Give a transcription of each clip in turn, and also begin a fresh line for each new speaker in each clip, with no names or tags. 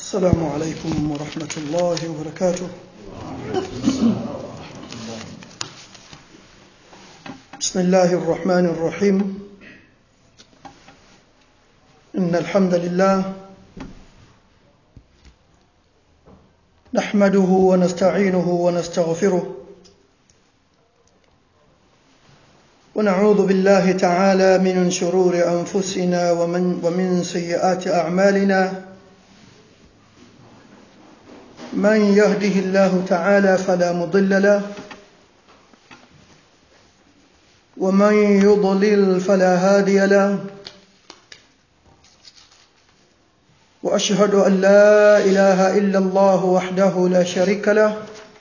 السلام عليكم ورحمة الله وبركاته بسم الله الرحمن الرحيم إن الحمد لله نحمده ونستعينه ونستغفره ونعوذ بالله تعالى من شرور أنفسنا ومن, ومن سيئات أعمالنا من يهده الله تعالى فلا مضل له ومن يضلل فلا هادي له واشهد ان لا اله الا الله وحده لا شريك له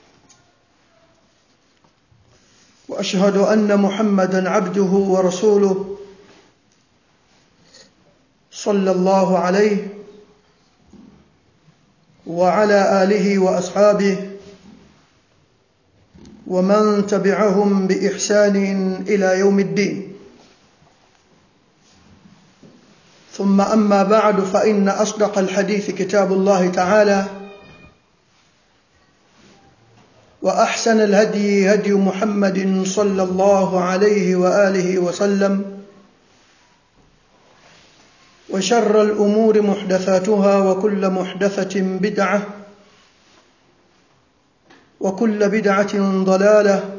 واشهد ان محمدا عبده ورسوله صلى الله عليه وعلى اله واصحابه ومن تبعهم باحسان الى يوم الدين ثم اما بعد فان اصدق الحديث كتاب الله تعالى واحسن الهدي هدي محمد صلى الله عليه واله وسلم وشر الامور محدثاتها وكل محدثه بدعه وكل بدعه ضلاله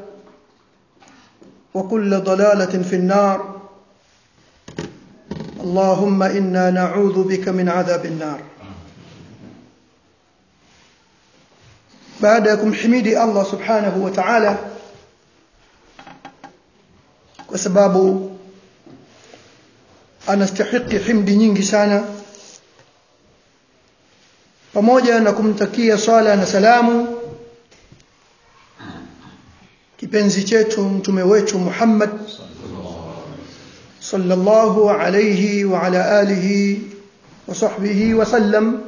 وكل ضلاله في النار اللهم انا نعوذ بك من عذاب النار baada ya kumhimidi Allah subhanahu wa ta'ala kwa sababu anastahiki himdi nyingi sana pamoja na kumtakia swala na salamu kipenzi chetu mtume wetu Muhammad sallallahu alayhi wa ala alihi wa sahbihi wa sallam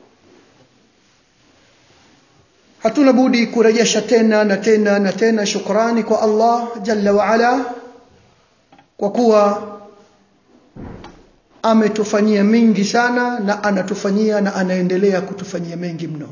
hatuna budi kurejesha tena na tena na tena shukrani kwa Allah jalla wa ala kwa kuwa ametufanyia mengi sana na anatufanyia na anaendelea kutufanyia mengi mno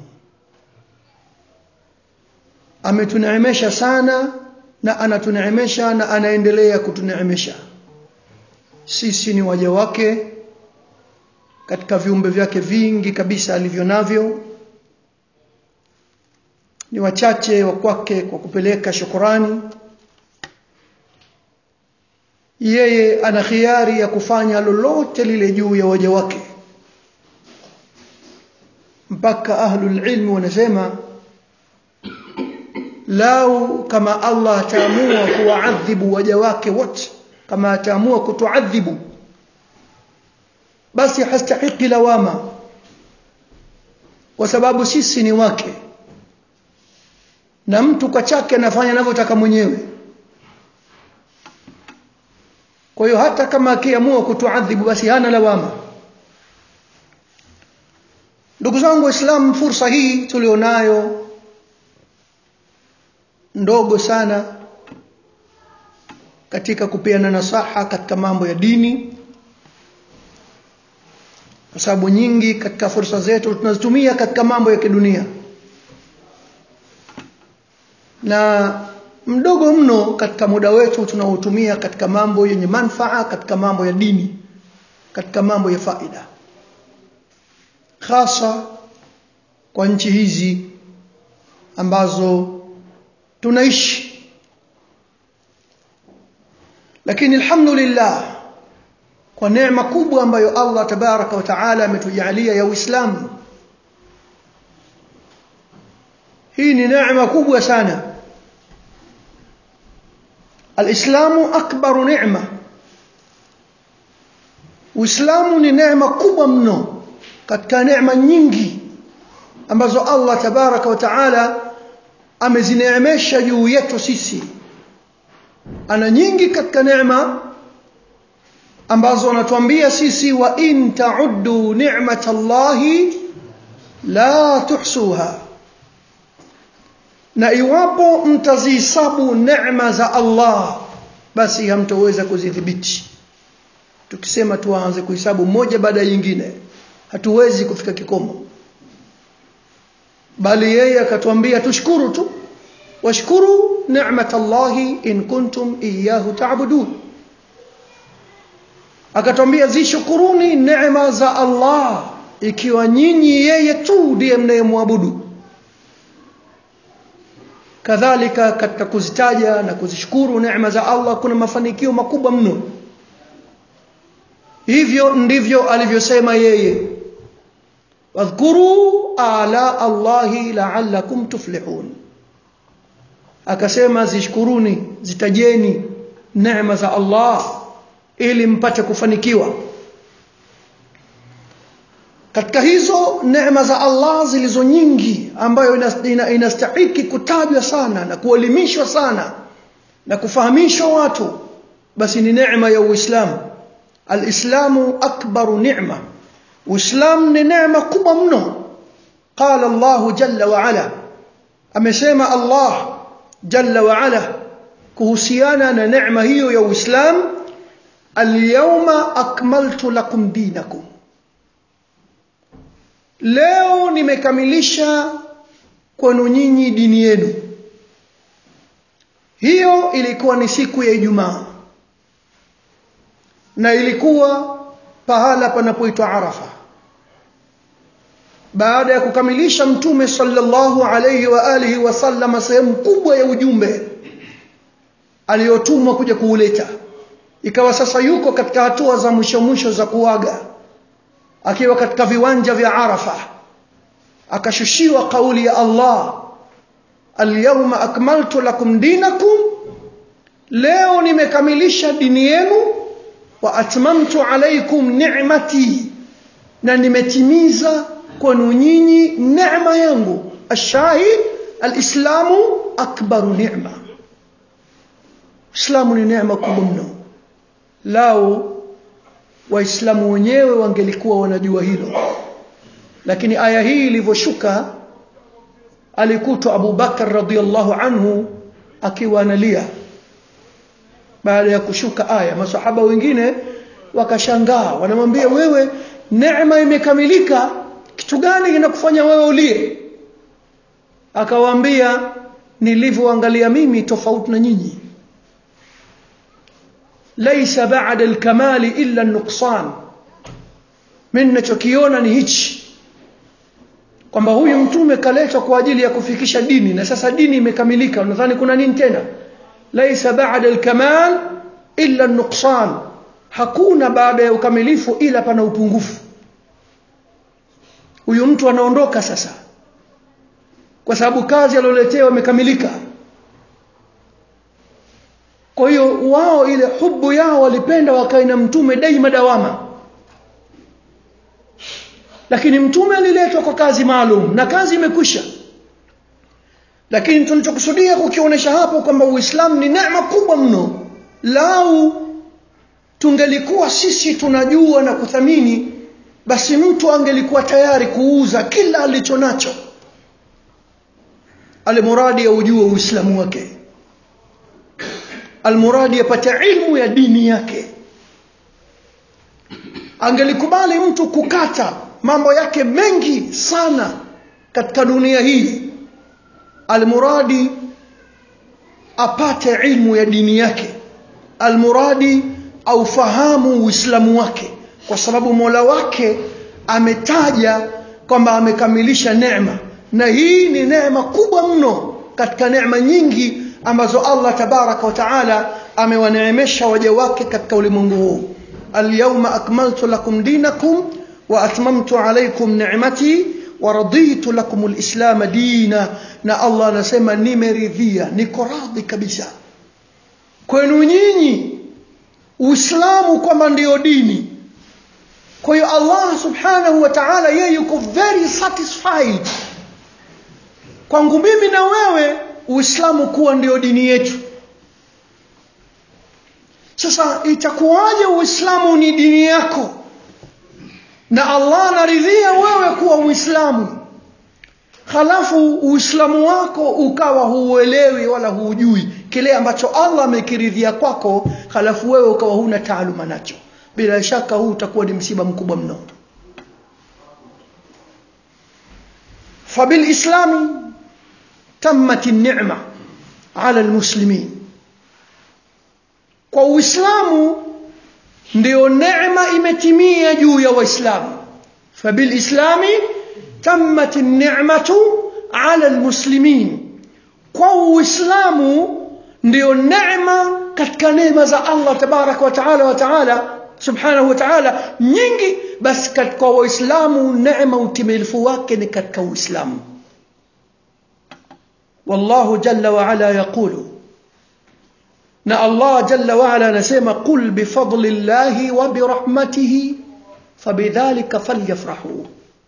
ametuneemesha sana na anatuneemesha na anaendelea kutuneemesha sisi ni waja wake katika viumbe vyake vingi kabisa alivyo navyo ni wachache wa kwake kwa kupeleka shukurani yeye ana khiari ya kufanya lolote lile juu ya waja wake mpaka ahlul ilmi wanasema lau kama Allah ataamua kuwaadhibu waja wake wote kama ataamua kutuadhibu basi hastahiki lawama kwa sababu sisi ni wake na mtu kwa chake anafanya anavyotaka mwenyewe kwa hiyo hata kama akiamua kutuadhibu basi hana lawama ndugu zangu waislamu fursa hii tulionayo ndogo sana katika kupeana nasaha katika mambo ya dini kwa sababu nyingi katika fursa zetu tunazitumia katika mambo ya kidunia na mdogo mno katika muda wetu tunaotumia katika mambo yenye manfaa katika mambo ya dini katika mambo ya faida hasa kwa nchi hizi ambazo tunaishi lakini alhamdulillah kwa neema kubwa ambayo Allah tabaraka wa taala ametujalia ya Uislamu hii ni neema kubwa sana alislamu akbaru neema uislamu ni neema kubwa mno katika neema nyingi ambazo allah tabaraka wa taala amezineemesha juu yetu sisi ana nyingi katika neema ambazo anatuambia sisi wa in tauddu ni'mata llahi la tuhsuha na iwapo mtazihisabu neema za Allah basi hamtoweza kuzidhibiti tukisema tuanze kuhesabu moja baada ya nyingine hatuwezi kufika kikomo bali yeye akatuambia tushukuru tu washkuru ni'mat Allahi in kuntum iyyahu ta'budun akatwambia zishukuruni neema za Allah ikiwa nyinyi yeye tu ndiye mnayemwabudu kadhalika katika kuzitaja na kuzishukuru neema za Allah kuna mafanikio makubwa mno hivyo ndivyo alivyosema yeye wadhkuru ala Allahi la'allakum tuflihun akasema zishukuruni zitajeni neema za Allah ili mpate kufanikiwa katika hizo neema za Allah zilizo nyingi ambayo inastahiki kutajwa sana na kuelimishwa sana na kufahamishwa watu basi ni neema ya Uislamu alislamu akbaru ni'ma Uislamu ni neema kubwa mno qala Allah jalla wa ala amesema Allah jalla wa ala kuhusiana na neema hiyo ya Uislamu alyawma akmaltu lakum dinakum leo nimekamilisha kwenu nyinyi dini yenu hiyo ilikuwa ni siku ya Ijumaa na ilikuwa pahala panapoitwa Arafa baada ya kukamilisha mtume sallallahu alayhi wa alihi wasallam sehemu kubwa ya ujumbe aliyotumwa kuja kuuleta ikawa sasa yuko katika hatua za mwisho mwisho za kuaga akiwa katika viwanja vya Arafa akashushiwa kauli ya Allah alyawma akmaltu lakum dinakum leo nimekamilisha dini yenu wa atmamtu alaykum ni'mati na nimetimiza kwenu nyinyi neema yangu ashahid alislamu akbaru ni'ma islamu ni neema kubwa mno lao waislamu wenyewe wangelikuwa wanajua hilo lakini aya hii ilivyoshuka alikutwa Abu Bakar radhiallahu anhu akiwa analia baada ya kushuka aya masahaba wengine wakashangaa wanamwambia wewe neema imekamilika kitu gani kinakufanya wewe ulie akawaambia nilivyoangalia mimi tofauti na nyinyi laisa ba'da al-kamali illa an-nuqsan mimi ninachokiona ni hichi kwamba huyu mtume kaletwa kwa ajili ya kufikisha dini na sasa dini imekamilika unadhani kuna nini tena laisa ba'da al-kamal illa an-nuqsan hakuna baada ya ukamilifu ila pana upungufu huyu mtu anaondoka sasa kwa sababu kazi aliyoletewa imekamilika kwa hiyo wao ile hubu yao walipenda wakae na mtume daima dawama lakini mtume aliletwa kwa kazi maalum na kazi imekwisha lakini tunachokusudia kukionyesha hapo kwamba uislamu ni neema kubwa mno lau tungelikuwa sisi tunajua na kuthamini basi mtu angelikuwa tayari kuuza kila alicho nacho alimuradi ya ujue uislamu wake almuradi apate ilmu ya dini yake angelikubali mtu kukata mambo yake mengi sana katika dunia hii almuradi apate ilmu ya dini yake almuradi aufahamu uislamu wake kwa sababu mola wake ametaja kwamba amekamilisha neema na hii ni neema kubwa mno katika neema nyingi ambazo Allah tabaraka wa taala amewaneemesha waja wake katika ulimwengu huu alyawma akmaltu lakum dinakum wa atmamtu alaykum ni'mati wa raditu lakum alislam dina na Allah anasema nimeridhia niko radhi kabisa kwenu nyinyi uislamu kwamba ndio dini kwa hiyo Allah subhanahu wa ta'ala yeye yuko very satisfied kwangu mimi na wewe uislamu kuwa ndio dini yetu sasa itakuwaje uislamu ni dini yako na Allah anaridhia wewe kuwa uislamu halafu uislamu wako ukawa huuelewi wala huujui kile ambacho Allah amekiridhia kwako halafu wewe ukawa huna taaluma nacho bila shaka huu utakuwa ni msiba mkubwa mno فبالإسلام تمت النعمة على المسلمين kwa uislamu ndio neema imetimia juu ya waislamu fabilislami tammat ni'matu ala almuslimin kwa uislamu ndio neema katika neema za Allah tabaraka wa taala wa taala subhanahu wa taala nyingi basi katika waislamu neema utimilifu wake ni katika uislamu والله جل وعلا يقول na Allah jalla waala anasema qul bifadli llahi wa birahmatihi fabidhalika falyafrahu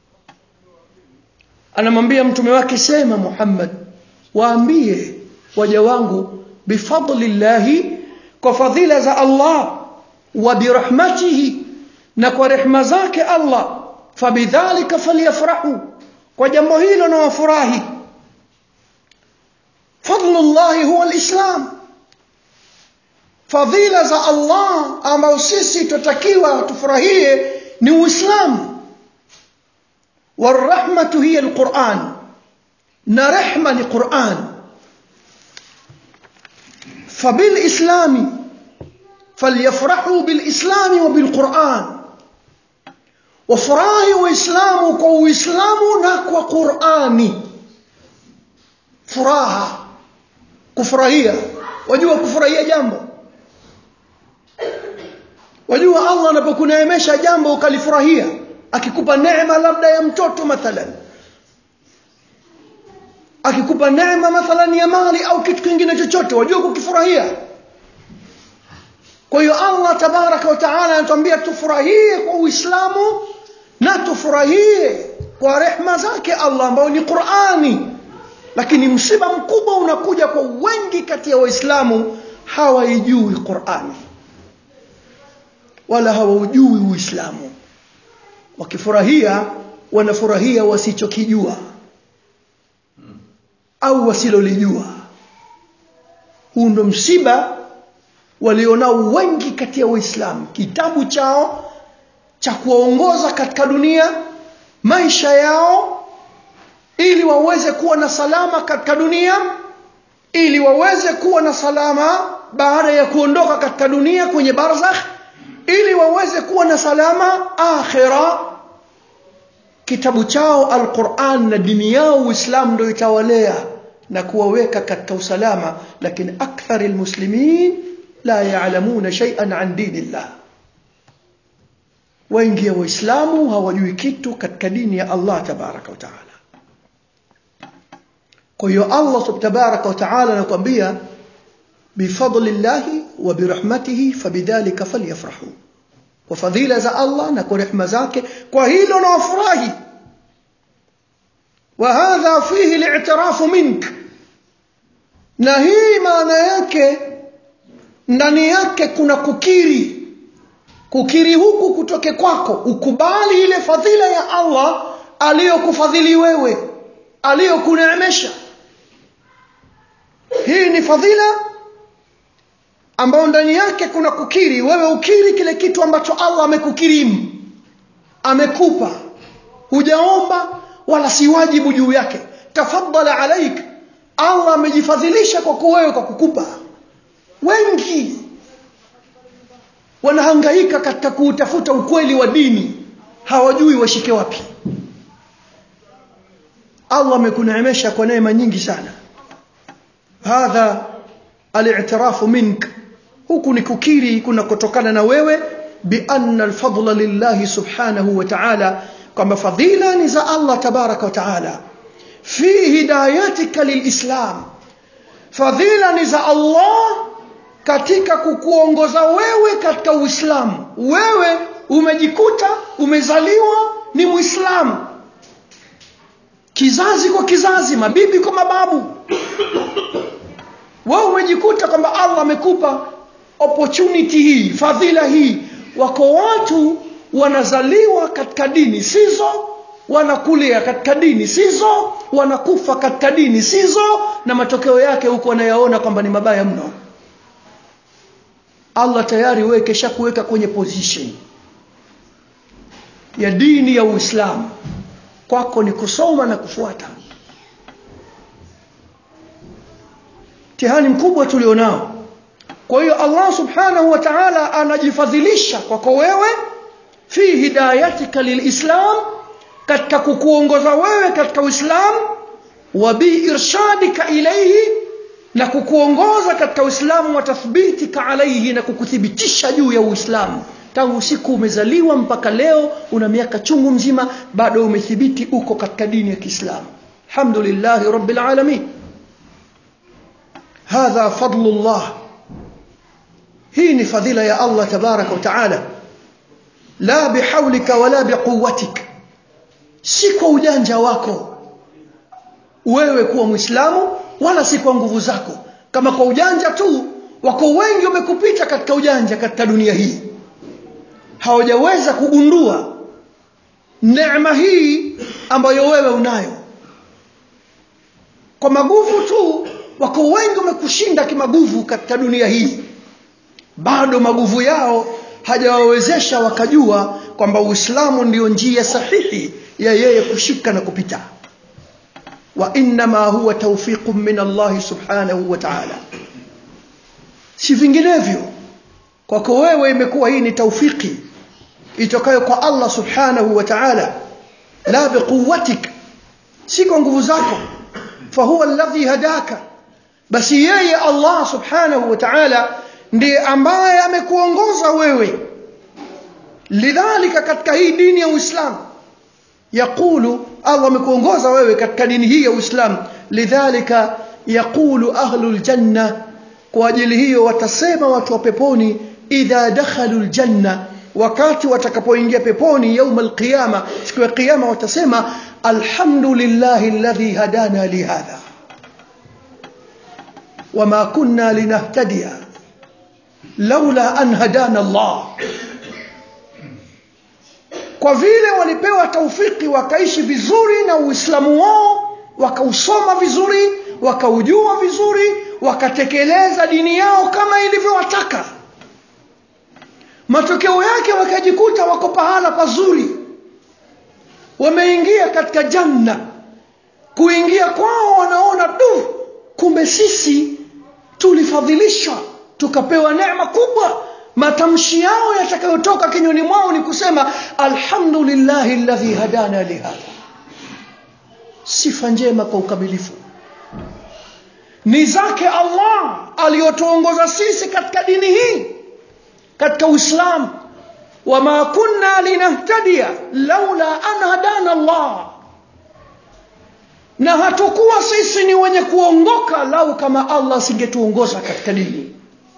anamwambia mtume wake sema Muhammad waambie waja wangu bifadli llahi kwa fadhila za Allah wa birahmatihi na kwa rehma zake Allah fabidhalika falyafrahu kwa jambo hilo na wafurahi fadlu llahi huwa alislam fadhila za Allah ambao sisi tutakiwa tufurahie ni Uislamu warahmatu hiya alquran na rehma ni Quran فبالإسلام فليفرحوا بالإسلام وبالقرآن وفراهي وإسلام كو إسلام نكو قرآني فراها كفرهية وجوا كفرهية جنبه wajua allah anapokuneemesha jambo ukalifurahia akikupa neema labda ya mtoto mathalan akikupa neema mathalan ya mali au kitu kingine chochote wajua kukifurahia kwa hiyo allah tabaraka wa taala anatuambia tufurahie kwa uislamu na tufurahie kwa rehma zake allah ambayo ni qurani lakini msiba mkubwa unakuja kwa wengi kati ya waislamu hawaijui qurani wala hawaujui uislamu wakifurahia wanafurahia wasichokijua au wasilolijua huu ndo msiba walionao wengi kati ya waislamu kitabu chao cha kuwaongoza katika dunia maisha yao ili waweze kuwa na salama katika dunia ili waweze kuwa na salama baada ya kuondoka katika dunia kwenye barzakh ili waweze kuwa na salama akhira kitabu chao alquran na dini yao uislamu ndio itawalea na kuwaweka katika usalama lakini akthar almuslimin la ya'lamuna shay'an an dinillah wengi ya waislamu hawajui kitu katika dini ya Allah tabaraka wa taala kwa hiyo Allah tabaraka wa taala anakuambia bifadli llahi wa birahmatihi fabidhalika falyafrahu kwa fadhila za Allah na kwa rehema zake kwa hilo na wafurahi وهذا فيه الاعتراف منك na hii maana yake ndani yake kuna kukiri kukiri huku kutoke kwako ukubali ile fadhila ya Allah aliyokufadhili wewe aliyokuneemesha hii ni fadhila ambayo ndani yake kuna kukiri wewe ukiri kile kitu ambacho Allah amekukirimu amekupa hujaomba wala si wajibu juu yake tafaddala alaik Allah amejifadhilisha kwa wewe kwa kukupa wengi wanahangaika katika kuutafuta ukweli wa dini hawajui washike wapi Allah amekuneemesha kwa neema nyingi sana hadha al-i'tirafu mink huku ni kukiri kuna kutokana na wewe bi anna al-fadla lillahi subhanahu wa ta'ala kwamba fadhila ni za Allah tabaraka wa ta'ala fi hidayatika lilislam fadhila ni za Allah katika kukuongoza wewe katika Uislamu wewe umejikuta umezaliwa ni Muislamu kizazi kwa kizazi mabibi kwa mababu wewe umejikuta kwamba Allah amekupa opportunity hii fadhila hii wako watu wanazaliwa katika dini sizo wanakulia katika dini sizo wanakufa katika dini sizo na matokeo yake huko wanayaona kwamba ni mabaya mno Allah tayari wewe kesha kuweka kwenye position ya dini ya Uislamu kwako ni kusoma na kufuata mtihani mkubwa tulionao kwa hiyo Allah subhanahu wa ta'ala anajifadhilisha kwako wewe fi hidayatika lilislam katika kukuongoza wewe katika uislamu wa bi irshadika ilayhi na kukuongoza katika uislamu wa tathbitika alaihi na kukuthibitisha juu ya uislamu tangu siku umezaliwa mpaka leo una miaka chungu mzima bado umethibiti uko katika dini ya Kiislamu alhamdulillahi rabbil alamin hadha fadlullah hii ni fadhila ya Allah tabaraka wa taala la bihaulika wala biquwwatik si kwa ujanja wako wewe kuwa muislamu wala si kwa nguvu zako kama kwa ujanja tu wako wengi wamekupita katika ujanja katika dunia hii hawajaweza kugundua neema hii ambayo wewe unayo kwa maguvu tu wako wengi wamekushinda kimaguvu katika dunia hii bado maguvu yao hajawawezesha wakajua kwamba uislamu ndiyo njia sahihi ya yeye kushika na kupita wa innama huwa tawfiqun min Allah subhanahu wa ta'ala si vinginevyo kwako wewe imekuwa hii ni taufiki itokayo kwa Allah subhanahu wa ta'ala la biquwwatik si kwa nguvu zako fahuwa alladhi hadaka basi yeye Allah subhanahu wa ta'ala ndiye ambaye amekuongoza wewe lidhalika katika hii dini ya Uislamu yaqulu Allah amekuongoza wewe katika dini hii ya Uislamu lidhalika yaqulu ahlul janna kwa ajili hiyo watasema watu wa peponi idha dakhalu aljanna wakati watakapoingia peponi yauma alqiyama siku ya kiyama watasema alhamdulillahi alladhi hadana lihadha wama kunna linahtadiya laula an hadana Allah kwa vile walipewa taufiki wakaishi vizuri na uislamu wao wakausoma vizuri wakaujua vizuri wakatekeleza dini yao kama ilivyowataka matokeo yake wakajikuta wako pahala pazuri wameingia katika janna kuingia kwao wanaona du kumbe sisi tulifadhilishwa tukapewa neema kubwa matamshi yao yatakayotoka kinywani mwao ni kusema alhamdulillahi alladhi hadana lihadha sifa njema kwa ukamilifu ni zake Allah aliyotuongoza sisi katika dini hii katika Uislamu wama kunna linahtadiya laula an hadana Allah na hatukuwa sisi ni wenye kuongoka lau kama Allah asingetuongoza katika dini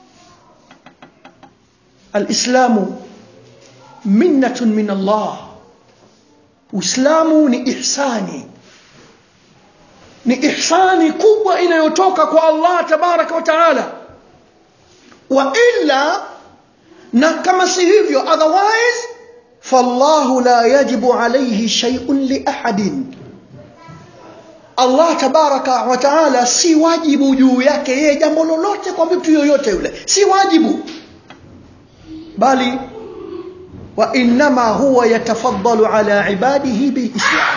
alislamu minnatun min Allah Uislamu ni ihsani ni ihsani kubwa inayotoka kwa Allah tabaraka wa taala wa illa na kama si hivyo otherwise fallahu la yajibu alayhi shay'un li ahadin Allah tabaraka wa taala si wajibu juu yake yeye jambo lolote kwa mtu yoyote yule si wajibu bali wa innama huwa yatafaddalu ala ibadihi bilislam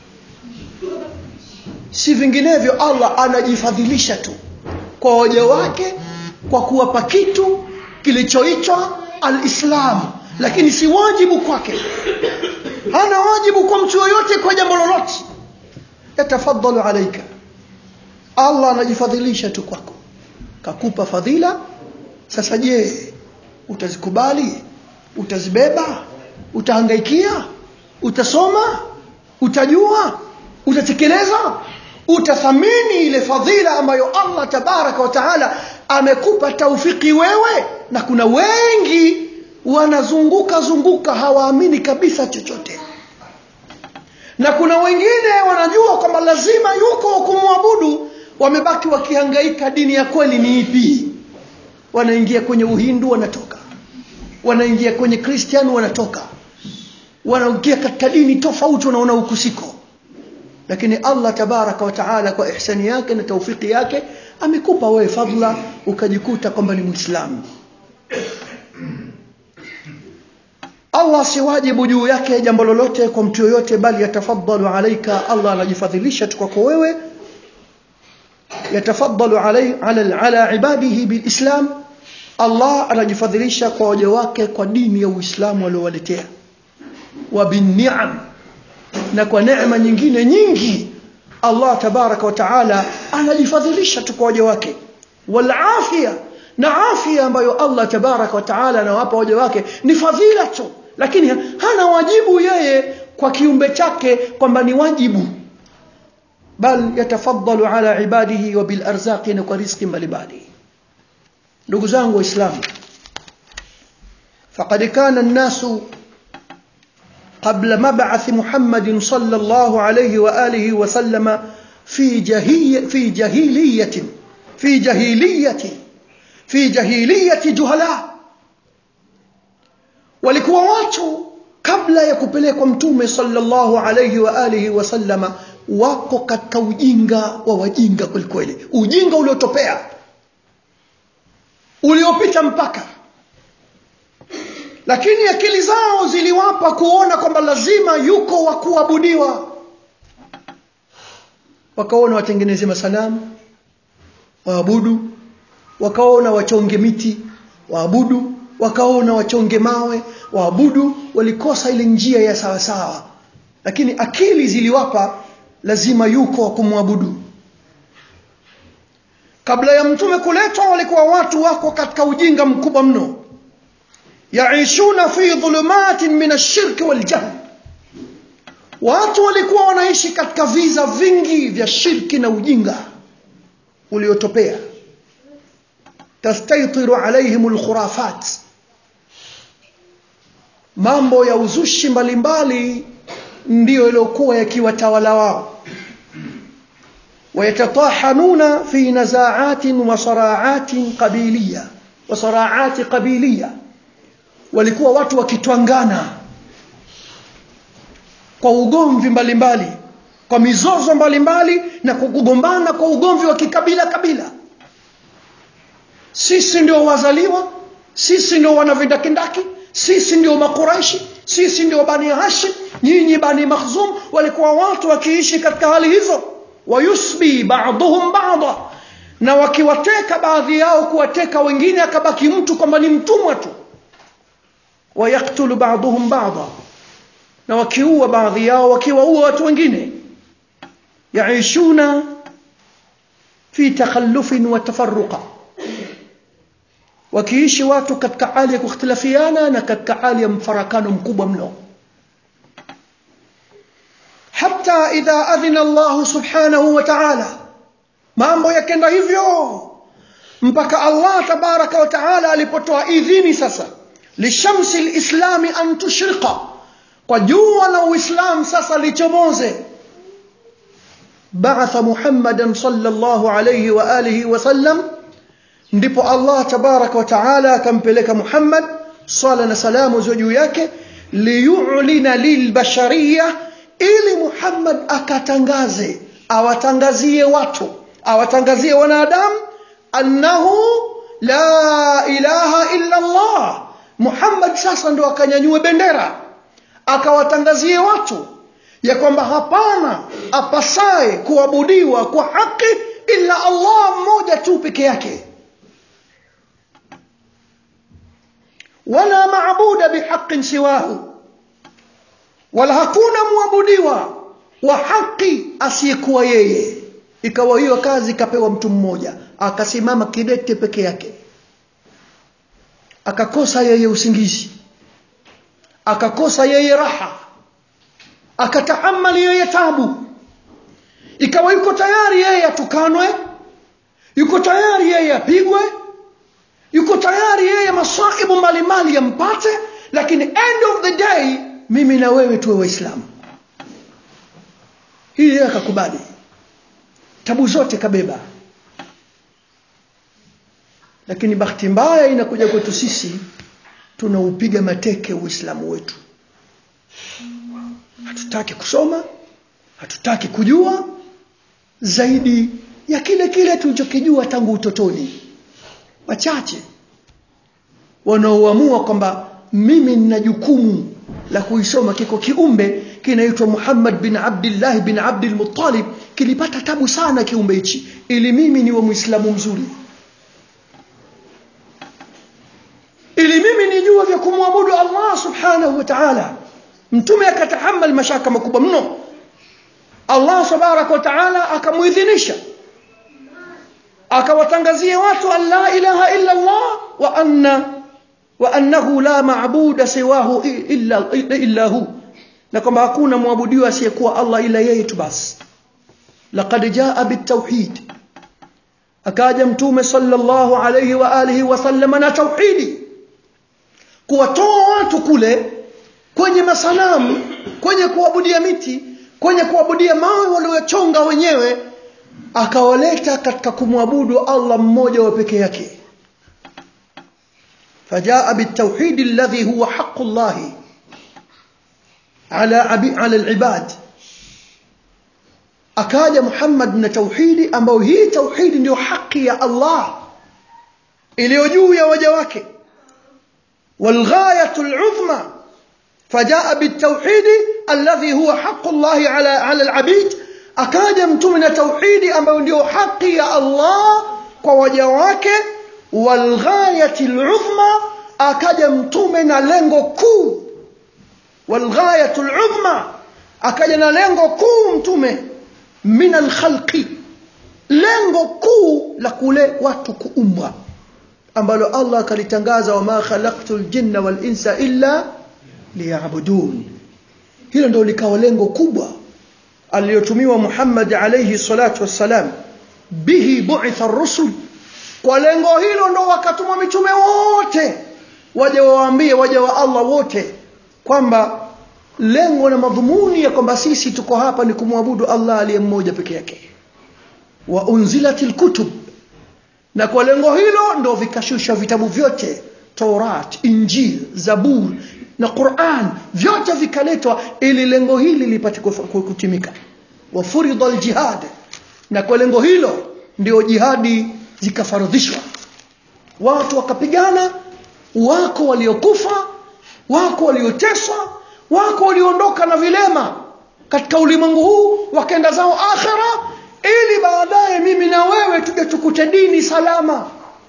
si vinginevyo Allah anajifadhilisha tu kwa waja wake kwa kuwapa kitu kilichoitwa alislam lakini si wajibu kwake hana wajibu kwa mtu yoyote kwa jambo lolote yatafaddalu alaika Allah anajifadhilisha tu kwako kakupa fadhila sasa je utazikubali utazibeba utahangaikia utasoma utajua utatekeleza utathamini ile fadhila ambayo Allah tabaraka wa taala amekupa taufiki wewe na kuna wengi wanazunguka zunguka hawaamini kabisa chochote na kuna wengine wanajua kwamba lazima yuko kumwabudu wamebaki wakihangaika dini ya kweli ni ipi wanaingia kwenye uhindu wanatoka wanaingia kwenye kristian wanatoka wanaingia katika dini tofauti wanaona ukusiko lakini Allah tabaraka wa taala kwa ihsani yake na taufiki yake amekupa wewe fadla ukajikuta kwamba ni muislamu Allah si wajibu juu yake jambo lolote kwa mtu yoyote bali yatafaddalu alaika Allah anajifadhilisha tu kwako wewe yatafaddalu alay ala ala ibadihi bilislam Allah anajifadhilisha kwa waja wake kwa dini ya Uislamu aliowaletea wa binni'am na kwa neema nyingine nyingi Allah tabaraka wa taala anajifadhilisha tu kwa waja wake wal afia na afya ambayo Allah tabaraka wa taala anawapa waja wake ni fadhila tu lakini hana wajibu yeye kwa kiumbe chake kwamba ni wajibu bal yatafaddalu ala ibadihi wa bil arzaqi na kwa riziki mbalimbali ndugu zangu waislamu faqad kana an-nasu قبل مبعث محمد صلى الله عليه وآله وسلم في جهية في جهيلية في جهيلية في جهيلية جهلاء walikuwa watu kabla ya kupelekwa mtume sallallahu alayhi wa alihi wasallama wako katika ujinga wa wajinga kwelikweli ujinga uliotopea uliopita mpaka lakini akili zao ziliwapa kuona kwamba lazima yuko wa kuabudiwa wakaona watengeneze masanamu waabudu wakaona wachonge miti waabudu wakaona wachonge mawe waabudu walikosa ile njia ya sawasawa lakini akili ziliwapa lazima yuko wa kumwabudu kabla ya mtume kuletwa walikuwa watu wako katika ujinga mkubwa mno yaishuna fi dhulumatin min ashirki waljahl watu walikuwa wanaishi katika viza vingi vya shirki na ujinga uliotopea tastaitiru alaihim alkhurafat mambo ya uzushi mbalimbali ndiyo yaliyokuwa yakiwatawala wao ويتطاحنون في نزاعات وصراعات قبيلية وصراعات قبيلية walikuwa watu wakitwangana kwa ugomvi mbalimbali kwa mizozo mbalimbali na kugombana kwa ugomvi wa kikabila kabila sisi ndio wazaliwa sisi ndio wanavindakindaki sisi ndio makuraishi sisi ndio bani hashim nyinyi bani makhzum walikuwa watu wakiishi katika hali hizo wayusbi ba'dhum ba'dha na wakiwateka baadhi yao kuwateka wengine akabaki mtu kwamba ni mtumwa tu wayaktulu ba'dhum ba'dha na wakiua baadhi yao wakiwaua watu wengine yaishuna fi takhallufin wa tafarruqa wakiishi watu katika hali ya kukhtilafiana na katika hali ya mfarakano mkubwa mno hata idha adhina Allah subhanahu wa ta'ala mambo yakenda hivyo mpaka Allah tabaraka wa ta'ala alipotoa idhini sasa lishamsi lislami an tushriqa kwa jua la uislam sasa lichomoze ba'atha muhammadan sallallahu alayhi wa alihi wa sallam ndipo Allah tabaraka wa taala akampeleka Muhammad sala na salamu ziwe juu yake liyulina lilbashariya ili Muhammad akatangaze awatangazie watu awatangazie wanadamu annahu la ilaha illa Allah Muhammad sasa ndo akanyanyue bendera akawatangazie watu ya kwamba hapana apasaye kuabudiwa kwa haki ila Allah mmoja tu peke yake wala maabuda bihaqin siwahu wala hakuna muabudiwa wa haki asiyekuwa yeye ikawa hiyo kazi ikapewa mtu mmoja akasimama kidete peke yake akakosa yeye usingizi akakosa yeye raha akatahamali yeye tabu ikawa yuko tayari yeye atukanwe yuko tayari yeye apigwe yuko tayari yeye masaibu mbalimbali yampate lakini end of the day mimi na wewe tuwe waislamu hii yeye akakubali tabu zote kabeba lakini bahati mbaya inakuja kwetu sisi tunaupiga mateke uislamu wetu hatutaki kusoma hatutaki kujua zaidi ya kile kile tulichokijua tangu utotoni wachache wanaoamua kwamba mimi nina jukumu la kuisoma kiko kiumbe kinaitwa Muhammad bin Abdullah bin Abdul Muttalib kilipata tabu sana kiumbe hichi ili mimi niwe muislamu mzuri ili mimi nijue vya kumwabudu Allah subhanahu wa ta'ala mtume akatahammal mashaka makubwa mno Allah tabaraka wa ta'ala akamuidhinisha akawatangazia watu an la ilaha illa Allah wa anna wa annahu la maabuda siwahu illa illa hu na kwamba hakuna mwabudiwa asiyekuwa Allah ila yeye tu basi laqad jaa bitawhid akaja mtume sallallahu alayhi wa alihi wa sallam na tauhidi kuwatoa watu kule kwenye masanamu kwenye kuabudia miti kwenye kuabudia mawe waliochonga wenyewe akawaleta katika kumwabudu Allah mmoja wa peke yake فجاء بالتوحيد الذي هو حق الله على على العباد akaja Muhammad na tauhidi ambayo hii tauhidi ndio haki ya Allah iliyo juu ya waja wake والغاية العظمى فجاء بالتوحيد الذي هو حق الله على على العبيد akaja mtume na tauhidi ambayo ndio haki ya Allah kwa waja wake walghayati aluzma akaja mtume na lengo kuu walghayatu aluzma akaja na lengo kuu mtume min alkhalqi lengo kuu la kule watu kuumbwa ambalo Allah akalitangaza wama khalaqtul jinna wal insa illa liya'budun hilo ndio likawa lengo kubwa aliyotumiwa Muhammad alayhi salatu wassalam bihi bu'itha ar-rusul kwa lengo hilo ndo wakatumwa mitume wote waje wawaambie waje wa Allah wote kwamba lengo na madhumuni ya kwamba sisi tuko hapa ni kumwabudu Allah aliye mmoja peke yake wa unzilatil kutub na kwa lengo hilo ndo vikashusha vitabu vyote Taurat, Injil, Zabur na Quran vyote vikaletwa ili lengo hili lipate kutimika. Wa furidha aljihad, na kwa lengo hilo ndio jihadi zikafaradhishwa, watu wakapigana, wako waliokufa, wako walioteswa, wako walioondoka na vilema katika ulimwengu huu wakaenda zao akhera ili baadaye mimi na wewe tuje tukute dini salama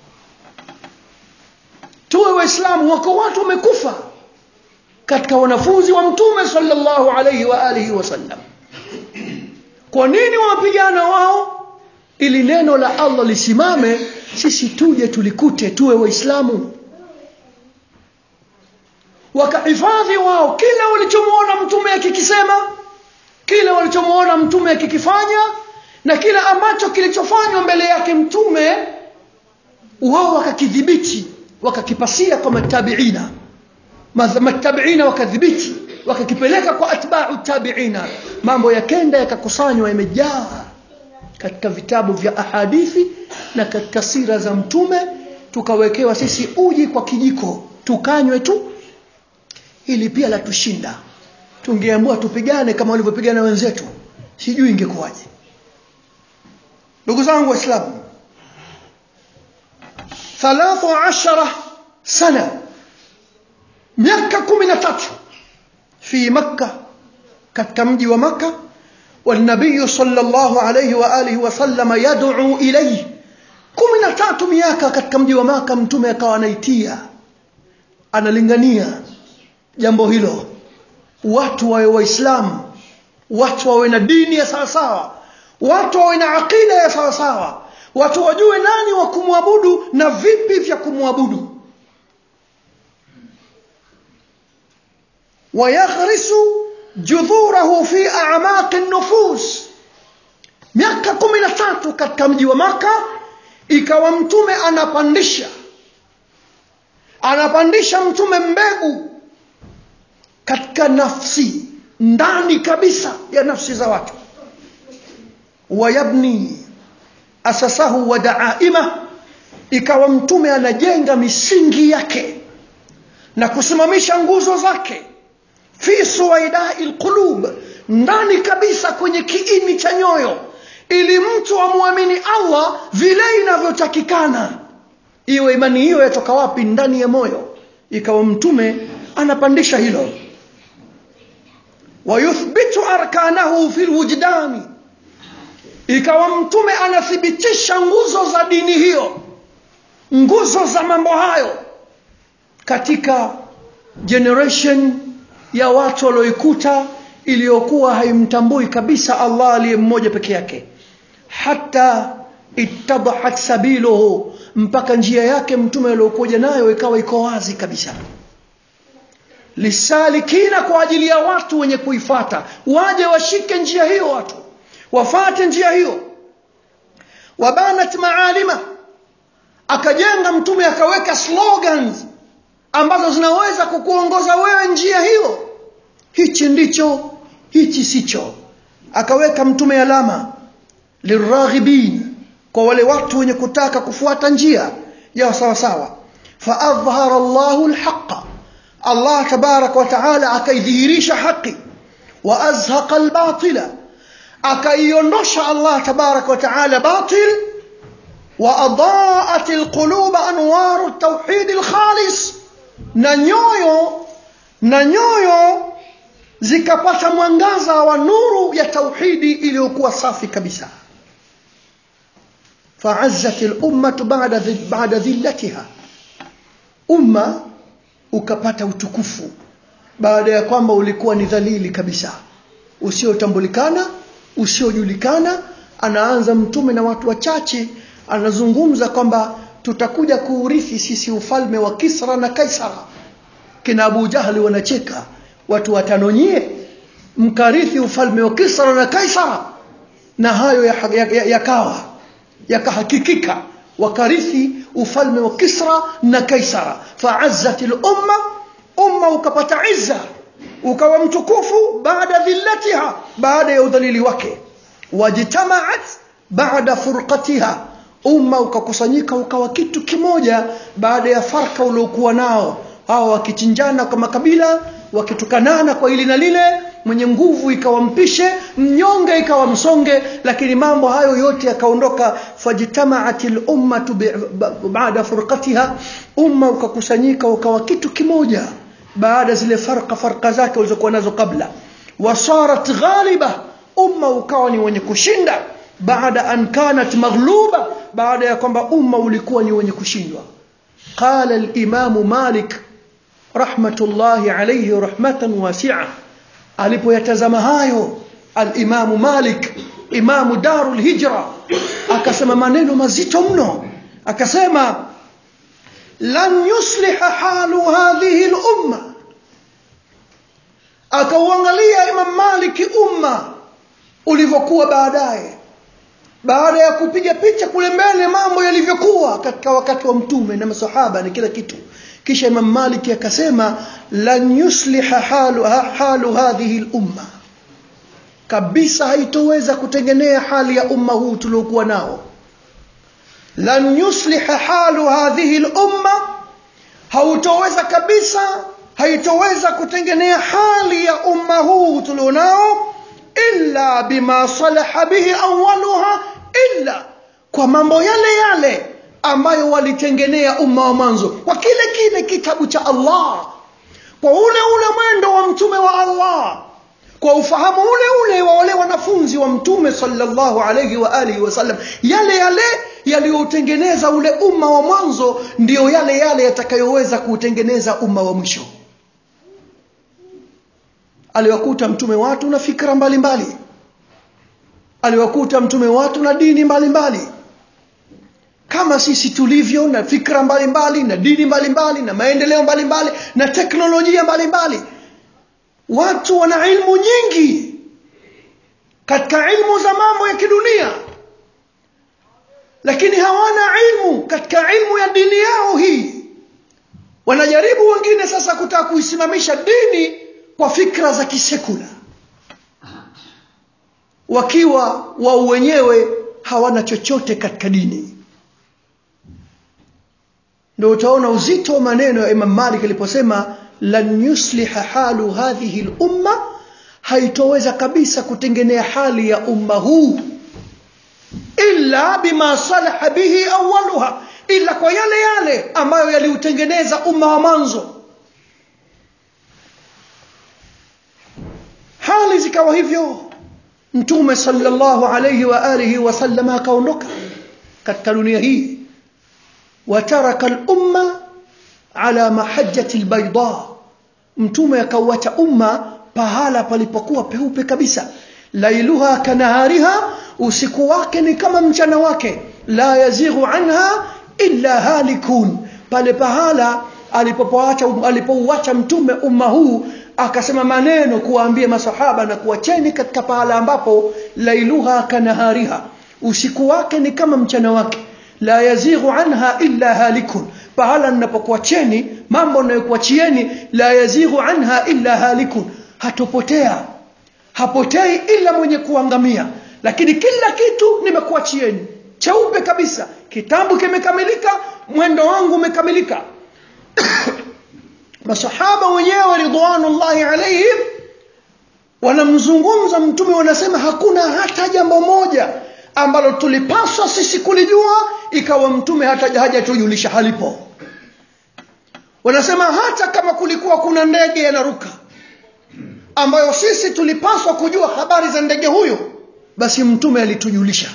tuwe waislamu wako watu wamekufa katika wanafunzi wa mtume sallallahu alayhi wa alihi wasallam kwa nini wapigana wao ili neno la Allah lisimame sisi tuje tulikute tuwe waislamu wakahifadhi wao kila walichomwona mtume akikisema kila walichomwona mtume akikifanya na kila ambacho kilichofanywa mbele yake mtume wao wakakidhibiti wakakipasia kwa matabiina matabiina wakadhibiti wakakipeleka kwa atba'u tabiina mambo yakenda yakakusanywa yamejaa katika vitabu vya ahadithi na katika sira za mtume tukawekewa sisi uji kwa kijiko tukanywe tu ili pia la tushinda tungeamua tupigane kama walivyopigana wenzetu sijui ingekuwaje ndugu zangu waislamu 13 sana miaka 13 fi makka katika mji wa makka والنبي صلى الله عليه وآله وسلم يدعو إليه kumi na tatu miaka katika mji wa maka mtume akawa anaitia analingania jambo hilo watu wawe waislamu watu wawe na dini ya sawasawa watu wawe na aqida ya sawasawa watu wajue nani wa kumwabudu na vipi vya kumwabudu wayaghrisu judhurahu fi a'maqi nufus miaka kumi na tatu katika mji wa maka ikawa mtume anapandisha anapandisha mtume mbegu katika nafsi ndani kabisa ya nafsi za watu wayabni asasahu wa daaima ikawa mtume anajenga misingi yake na kusimamisha nguzo zake fi suwaidai lqulub ndani kabisa kwenye kiini cha nyoyo ili mtu amwamini allah vile inavyotakikana iwe imani hiyo yatoka wapi ndani ya moyo ikawa mtume anapandisha hilo wayuthbitu arkanahu fi lwujdani ikawa mtume anathibitisha nguzo za dini hiyo nguzo za mambo hayo katika generation ya watu walioikuta iliyokuwa haimtambui kabisa allah aliye mmoja peke yake hata ittadahat sabiluhu mpaka njia yake mtume aliokuja nayo ikawa iko wazi kabisa lisalikina kwa ajili ya watu wenye kuifata waje washike njia hiyo watu wafate njia hiyo wabanat maalima akajenga mtume akaweka slogans ambazo zinaweza kukuongoza wewe njia hiyo hichi ndicho hichi sicho akaweka mtume alama liraghibin kwa wale watu wenye kutaka kufuata njia ya sawa sawa faadhhara llahu lhaqa allah tabaraka wataala akaidhihirisha haqi waazhaqa lbatila akaiondosha allah tabaraka wataala batil waadaat lquluba anwaru tauhidi lkhalis na nyoyo na nyoyo zikapata mwangaza wa nuru ya tauhidi iliyokuwa safi kabisa فعزت الأمة بعد بعد ذلتها umma ukapata utukufu baada ya kwamba ulikuwa ni dhalili kabisa usiotambulikana usiojulikana anaanza mtume na watu wachache anazungumza kwamba tutakuja kuurithi sisi ufalme wa kisra na kaisara kina abu jahli wanacheka watu watano nyie mkarithi ufalme wa kisra na kaisara na hayo yakawa ya, ya, ya yakahakikika wakarithi ufalme wa kisra na kaisara faazzat lumma umma ukapata izza ukawa mtukufu baada dhillatiha baada ya udhalili wake wajtamaat baada furqatiha umma ukakusanyika ukawa kitu kimoja baada ya farka uliokuwa nao hawa wakichinjana kwa makabila wakitukanana kwa hili na lile mwenye nguvu ikawa mpishe mnyonge ikawa msonge lakini mambo hayo yote yakaondoka fajtamaat lummatu baada furqatiha umma ukakusanyika ukawa kitu kimoja baada zile farqa farqa zake walizokuwa nazo kabla wasarat ghaliba umma ukawa ni wenye kushinda baada an kanat maghluba baada ya kwamba umma ulikuwa ni wenye kushindwa qala limamu malik rahmatullahi alayhi rahmatan wasi'a alipoyatazama hayo alimamu malik imamu daru lhijra akasema maneno mazito mno akasema lan yusliha halu hadhihi lumma akauangalia imam maliki umma ulivyokuwa baadaye baada ya kupiga picha kule mbele mambo yalivyokuwa katika wakati wa mtume na masahaba na kila kitu kisha imam maliki akasema lan yusliha halu, halu hadhihi lumma kabisa haitoweza kutengenea hali ya umma huu tuliokuwa nao lan yusliha halu hadhihi lumma hautoweza kabisa haitoweza kutengenea hali ya umma huu tulionao illa bima salaha bihi awaluha illa kwa mambo yale yale ambayo walitengenea umma wa mwanzo kwa kile kile kitabu cha allah kwa ule ule mwendo wa mtume wa allah kwa ufahamu ule ule wa wale wanafunzi wa mtume sallallahu alayhi wa alihi wasallam yale yale yaliyoutengeneza ule umma wa mwanzo ndiyo yale yale yatakayoweza kuutengeneza umma wa mwisho aliwakuta mtume watu na fikra mbalimbali aliwakuta mtume watu na dini mbalimbali mbali. kama sisi tulivyo na fikra mbalimbali mbali, na dini mbalimbali mbali, na maendeleo mbalimbali mbali, na teknolojia mbalimbali mbali. watu wana ilmu nyingi katika ilmu za mambo ya kidunia lakini hawana ilmu katika ilmu ya dini yao hii wanajaribu wengine sasa kutaka kuisimamisha dini kwa fikra za kisekula wakiwa wao wenyewe hawana chochote katika dini ndio utaona uzito wa maneno ya imam malik aliposema lan yusliha halu hadhihi lumma haitoweza kabisa kutengenea hali ya umma huu illa bima salaha bihi awaluha ila kwa yale yale ambayo yaliutengeneza umma wa mwanzo hali zikawa hivyo mtume sallallahu alayhi wa alihi wasallam akaondoka katika dunia hii wataraka al-umma ala mahajjati al-bayda mtume akauacha umma pahala palipokuwa peupe kabisa lailuha kanahariha usiku wake ni kama mchana wake la yazighu anha illa halikun pale pahala alipopoacha alipouacha mtume umma huu akasema maneno kuwaambia masahaba na kuwacheni katika pahala ambapo lailuha kanahariha usiku wake ni kama mchana wake la yazighu anha illa halikun pahala ninapokuacheni mambo ninayokuachieni la yazighu anha illa halikun hatopotea hapotei ila mwenye kuangamia lakini kila kitu nimekuachieni cheupe kabisa kitabu kimekamilika mwendo wangu umekamilika masahaba wenyewe ridwanullahi alaihim wanamzungumza mtume wanasema hakuna hata jambo moja ambalo tulipaswa sisi kulijua ikawa mtume hata hajatujulisha halipo wanasema hata kama kulikuwa kuna ndege yanaruka ambayo sisi tulipaswa kujua habari za ndege huyo basi mtume alitujulisha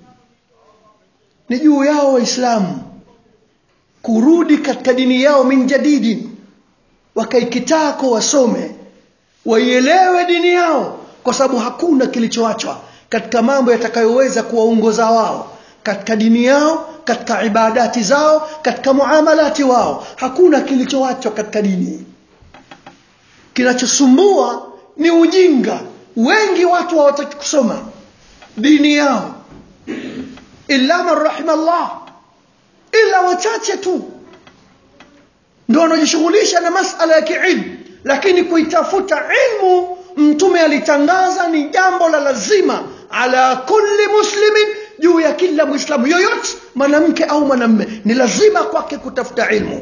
ni juu yao waislamu kurudi katika dini yao min jadidi wakaikitako wasome waielewe dini yao kwa sababu hakuna kilichoachwa katika mambo yatakayoweza kuwaongoza wao katika dini yao katika ibadati zao katika muamalati wao hakuna kilichoachwa katika dini kinachosumbua ni ujinga wengi watu hawataki kusoma dini yao illa man rahima Allah ila wachache tu ndio wanajishughulisha na masala ya kiilmu lakini kuitafuta ilmu mtume alitangaza ni jambo la lazima ala kulli muslimin juu ya kila mwislamu yoyote mwanamke au mwanamme ni lazima kwake kutafuta ilmu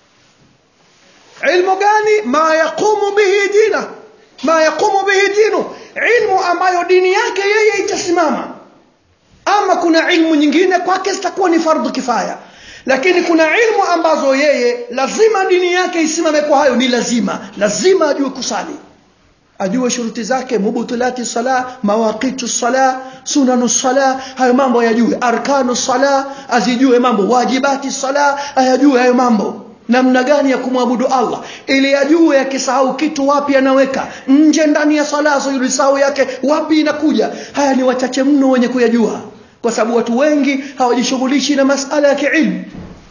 ilmu gani ma yaqumu bihi dina ma yaqumu bihi dinu ilmu ambayo dini yake yeye itasimama ama kuna ilmu nyingine kwake zitakuwa ni fardhu kifaya lakini kuna ilmu ambazo yeye lazima dini yake isimame kwa hayo ni lazima lazima ajue kusali ajue shuruti zake mubutulati sala mawaqitu sala sunanu sala hayo mambo ayajue arkanu sala azijue mambo wajibati sala ayajue hayo mambo namna gani ya kumwabudu Allah ili ajue akisahau kitu wapi anaweka nje ndani ya sala sujudisahau yake wapi inakuja haya ni wachache mno wenye kuyajua kwa sababu watu wengi hawajishughulishi na masala ya kiilmu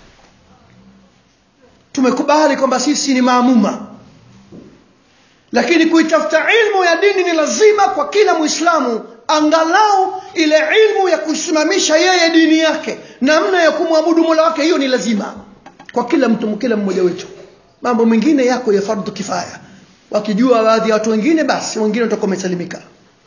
tumekubali kwamba sisi ni maamuma lakini kuitafuta ilmu ya dini ni lazima kwa kila muislamu angalau ile ilmu ya kusimamisha yeye dini yake namna ya kumwabudu mola wake hiyo ni lazima kwa kila mtu kila mmoja wetu mambo mengine yako ya fardhu kifaya wakijua baadhi ya watu wengine basi wengine watakuwa wamesalimika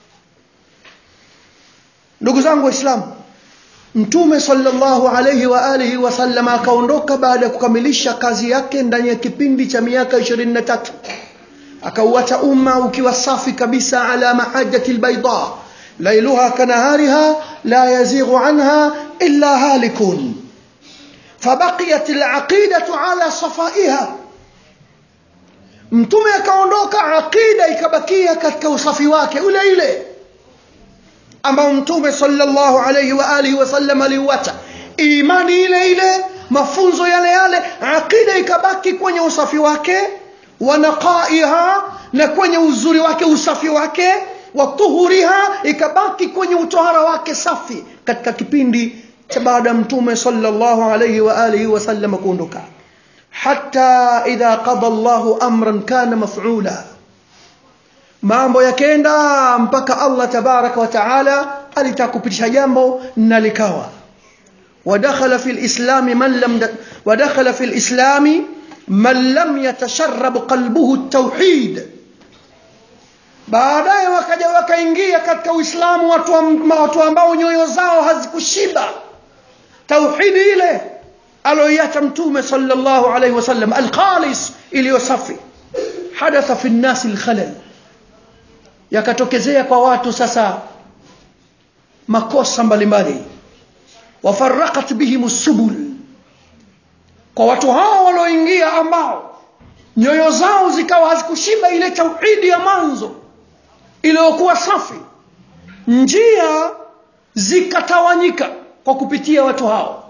ndugu zangu waislamu mtume sallallahu alayhi wa alihi wasallam akaondoka baada ya kukamilisha kazi yake ndani ya kipindi cha miaka 23 akauacha umma ukiwa safi kabisa ala mahajjati albayda lailuha kanahariha la yazighu anha illa halikun فبقيت العقيدة على صفائها mtume akaondoka aqida ikabakia katika usafi wake ule ile ambao mtume sallallahu alayhi wa alihi wasallam aliuacha imani ile ile mafunzo yale yale aqida ikabaki kwenye usafi wake wa naqaiha na kwenye uzuri wake usafi wake wa tuhuriha ikabaki kwenye utohara wake safi katika kipindi cha baada ya mtume sallallahu alayhi wa alihi wasallam kuondoka hatta idha qada Allahu amran kana maf'ula mambo yakenda mpaka Allah tabaraka wa taala alitaka kupitisha jambo na likawa ودخل في الإسلام من لم ودخل في الإسلام من لم يتشرب قلبه التوحيد baadaye wakaja wakaingia katika uislamu watu, watu ambao nyoyo zao hazikushiba tauhidi ile aloiacha mtume sallallahu alaihi wasallam alkhalis iliyo safi hadatha fi nnasi lkhalal yakatokezea kwa watu sasa makosa mbalimbali wafaraqat bihim subul kwa watu hao walioingia ambao nyoyo zao zikawa hazikushiba ile tauhidi ya mwanzo iliyokuwa safi njia zikatawanyika kwa kupitia watu hao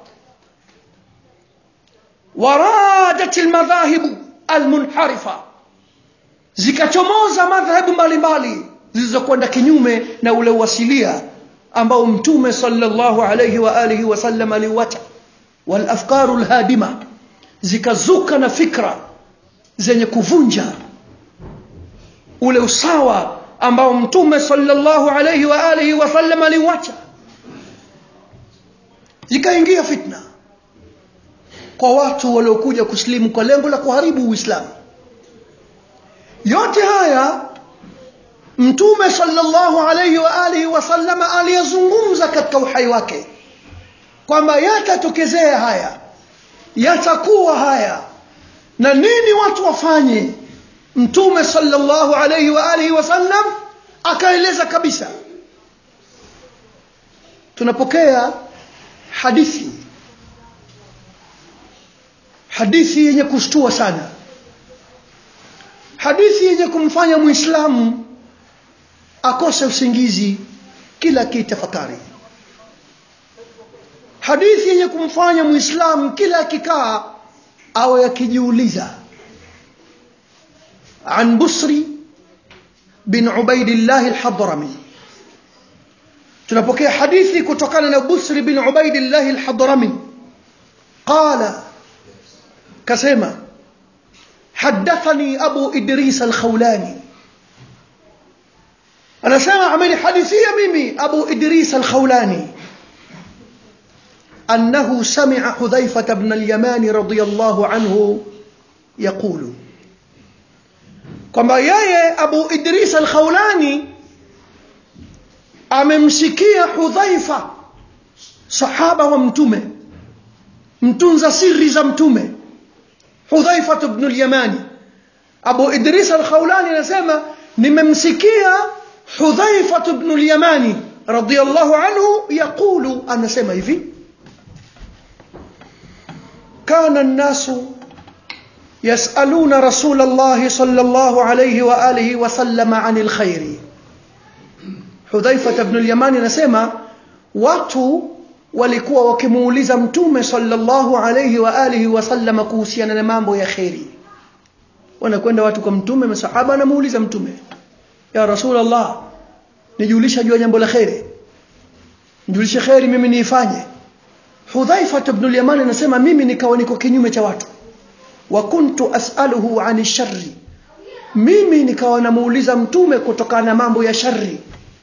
waradat almadhahibu almunharifa zikachomoza madhhabu mbalimbali zilizokwenda kinyume na ule uasilia ambao mtume sallallahu alayhi wa alihi wasallam aliuacha walafkaru lhadima zikazuka na fikra zenye kuvunja ule usawa ambao mtume sallallahu alayhi wa alihi wasallam aliuacha zikaingia fitna kwa watu waliokuja kusilimu kwa lengo la kuharibu uislamu yote haya mtume sallallahu alayhi wa alihi wasallam aliyezungumza katika uhai wake kwamba yatatokezea haya yatakuwa haya na nini watu wafanye mtume sallallahu alayhi wa alihi wasallam akaeleza kabisa tunapokea hadithi hadithi yenye kushtua sana hadithi yenye kumfanya muislamu akose usingizi kila kitafakari hadithi yenye kumfanya muislamu kila akikaa awe akijiuliza عن بصري بن عبيد الله الحضرمي tunapokea hadithi kutokana na busri bin ubaidillahi lhadrami qala kasema hadathani abu idris alkhawlani anasema amenihadithia mimi abu idris alkhawlani أنه سمع حذيفة بن اليمان رضي الله عنه يقول kwamba yeye abu idris alkhawlani amemsikia hudhaifa sahaba wa mtume mtunza siri za mtume hudhaifa bnu lyamani abu idris alkhawlani anasema nimemsikia hudhaifa bnu lyamani radiallahu anhu yaqulu anasema hivi kana nnasu يسألون رسول الله صلى الله عليه وآله وسلم عن الخير حذيفة بن اليمان نسمى watu walikuwa wakimuuliza mtume sallallahu alayhi wa alihi wasallama kuhusiana na mambo ya kheri wanakwenda watu kwa mtume masahaba anamuuliza mtume ya rasulllah nijulisha juu ya jambo la kheri nijulishe kheri mimi niifanye hudhaifat bnu lyamani anasema mimi nikawa niko kinyume cha watu wa kuntu as'aluhu ani sharri mimi nikawa namuuliza mtume kutokana na mambo ya shari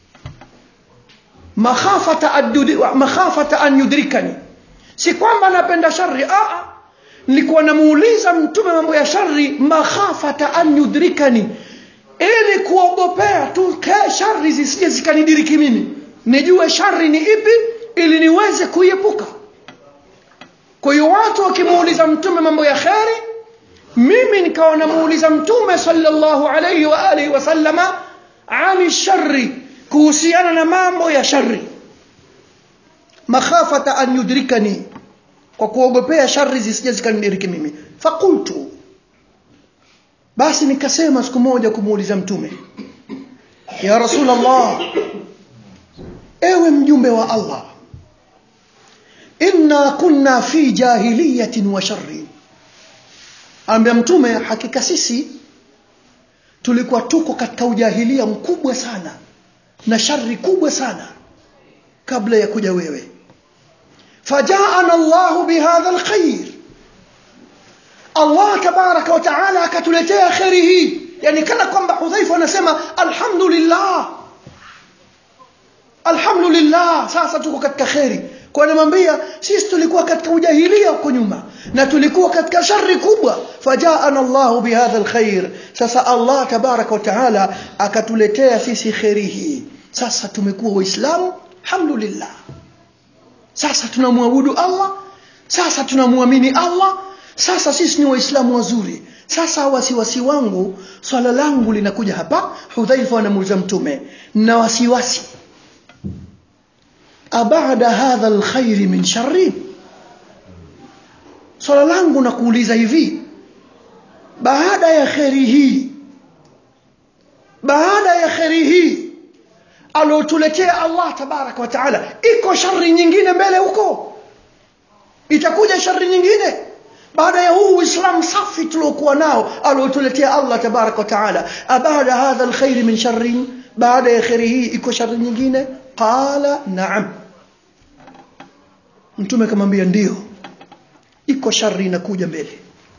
makhafata, adudi, makhafata an yudrikani si kwamba napenda shari aa nilikuwa namuuliza mtume mambo ya shari makhafata an yudrikani ili kuogopea tu shari zisije zikanidiriki mimi nijue shari ni ipi ili niweze kuiepuka kwa hiyo watu wakimuuliza mtume mambo ya kheri mimi nikawa namuuliza mtume sallallahu alayhi wa alihi wasallama ani shari kuhusiana na mambo ya shari makhafata an yudrikani kwa kuogopea shari zisije zikanidiriki mimi fakultu basi nikasema siku moja kumuuliza mtume ya rasulllah ewe mjumbe wa allah inna kunna fi jahiliyatin wa sharrin ambia mtume hakika sisi tulikuwa tuko katika ujahilia mkubwa sana na shari kubwa sana kabla ya kuja wewe fajaana llahu bihadha lkhair allah tabaraka wataala akatuletea kheri hii yani kana kwamba hudhaifa anasema alhamdulillah alhamdulillah sasa tuko katika kheri kwa anamwambia sisi tulikuwa katika ujahilia huko nyuma na tulikuwa katika shari kubwa fajaana llahu bihadha lkhair sasa allah tabaraka wataala akatuletea sisi kheri hii sasa tumekuwa waislamu alhamdulillah sasa tunamwabudu allah sasa tunamwamini allah sasa sisi ni waislamu wazuri sasa wasiwasi wangu swala langu linakuja hapa hudhaifa anamuuliza mtume na wasiwasi abada hadha lkhairi min shari swala langu na kuuliza hivi baada ya kheri hii baada ya kheri hii aliotuletea allah tabaraka wa taala iko shari nyingine mbele huko itakuja shari nyingine baada ya huu uislamu safi tuliokuwa nao aliotuletea allah tabaraka wa taala abada hadha lkhairi min sharin baada ya kheri hii iko shari nyingine qala naam mtume akamwambia ndio iko shari inakuja mbele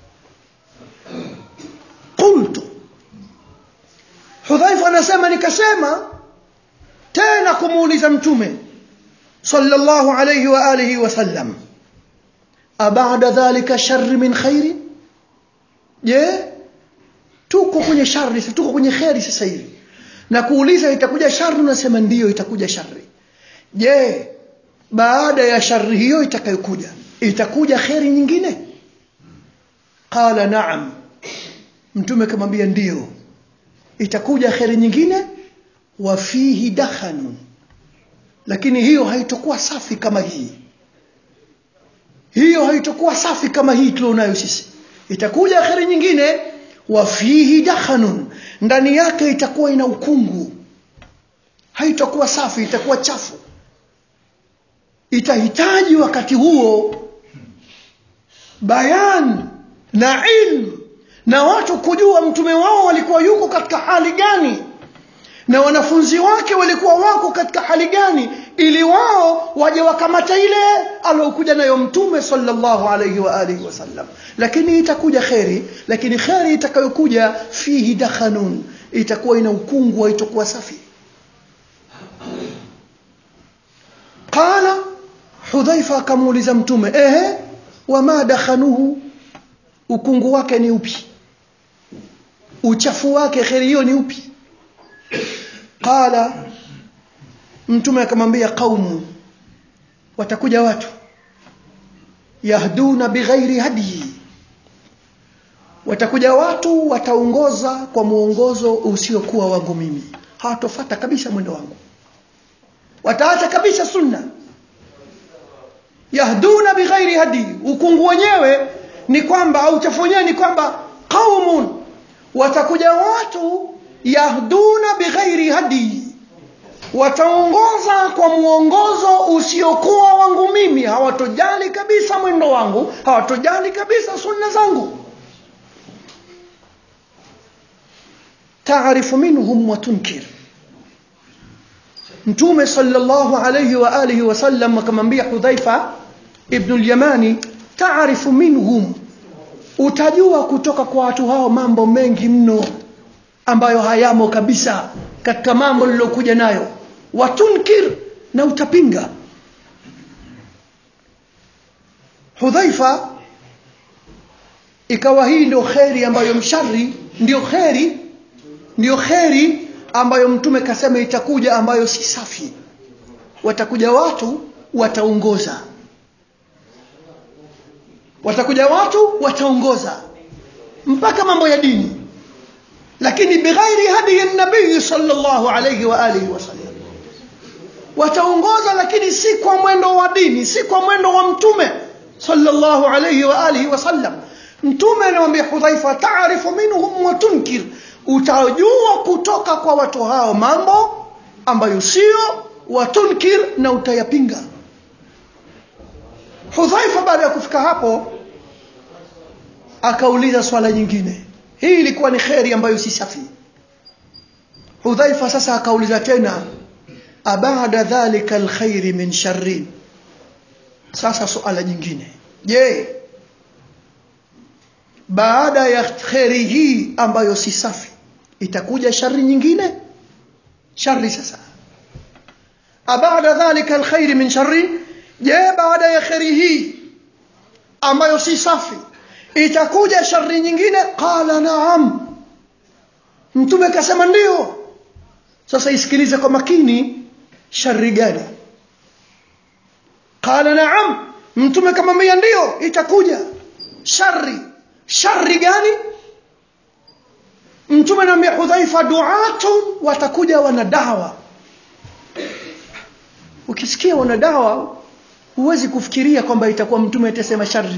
qultu hudhaifa anasema nikasema tena kumuuliza mtume sallallahu alayhi wa alihi wasallam abada dhalika shari min khairi je tuko kwenye shari tuko kwenye kheri sasa hivi na kuuliza itakuja shari unasema ndiyo itakuja shari je baada ya shari hiyo itakayokuja itakuja kheri nyingine qala naam mtume akamwambia ndiyo itakuja kheri nyingine wa fihi dakhanun lakini hiyo haitokuwa safi kama hii hiyo haitokuwa safi kama hii tulionayo sisi itakuja kheri nyingine wa fihi dakhanun ndani yake itakuwa ina ukungu haitakuwa safi itakuwa chafu itahitaji wakati huo bayan na ilmu na watu kujua mtume wao walikuwa yuko katika hali gani na wanafunzi wake walikuwa wako katika hali gani ili wao waje wakamata ile aliokuja nayo mtume sallallahu alayhi wa alihi wasallam lakini itakuja kheri lakini kheri itakayokuja fihi dakhanun itakuwa ina ukungu haitakuwa safi qala hudhaifa akamuuliza mtume ehe wama dakhanuhu ukungu wake ni upi uchafu wake kheri hiyo ni upi qala mtume akamwambia qaumu watakuja watu yahduna bighairi hadi watakuja watu wataongoza kwa muongozo usiokuwa wangu mimi hawatofata kabisa mwendo wangu wataacha kabisa sunna yahduna bighairi hadi ukungu wenyewe ni kwamba au uchafu wenyewe ni kwamba qaumun watakuja watu yahduna bighairi hadi wataongoza kwa mwongozo usiokuwa wangu mimi hawatojali kabisa mwendo wangu hawatojali kabisa sunna zangu taarifu minhum wa tunkir mtume sallallahu alayhi wa alihi wasallam akamwambia hudhaifa ibnu lyamani taarifu minhum utajua kutoka kwa watu hao mambo mengi mno ambayo hayamo kabisa katika mambo lilokuja nayo watunkir na utapinga hudhaifa ikawa hii ndio kheri ambayo mshari ndio kheri ndio kheri ambayo mtume kasema itakuja ambayo si safi watakuja watu wataongoza watakuja watu wataongoza mpaka mambo ya dini lakini bighairi hadiyi nabii sallallahu alayhi wa alihi wasallam wataongoza lakini si kwa mwendo wa dini si kwa mwendo wa mtume sallallahu alayhi wa alihi wasallam mtume anamwambia hudhaifa taarifu minhum wa tunkir utajua kutoka kwa watu hao mambo ambayo sio watunkir na utayapinga hudhaifa baada ya kufika hapo akauliza swala nyingine hii ilikuwa ni kheri ambayo si safi hudhaifa sasa akauliza tena abada dhalika alkhairi min sharrin sasa suala jingine je baada ya kheri hii ambayo si safi itakuja shari nyingine shari sasa abada dhalika alkhairi min sharrin je baada ya kheri hii ambayo si safi itakuja shari nyingine qala naam mtume akasema ndio sasa isikilize kwa makini shari gani qala naam mtume kamwambia ndio itakuja shari shari gani mtume anamwambia hudhaifa duatun watakuja wanadawa ukisikia wanadawa huwezi kufikiria kwamba itakuwa mtume atasema shari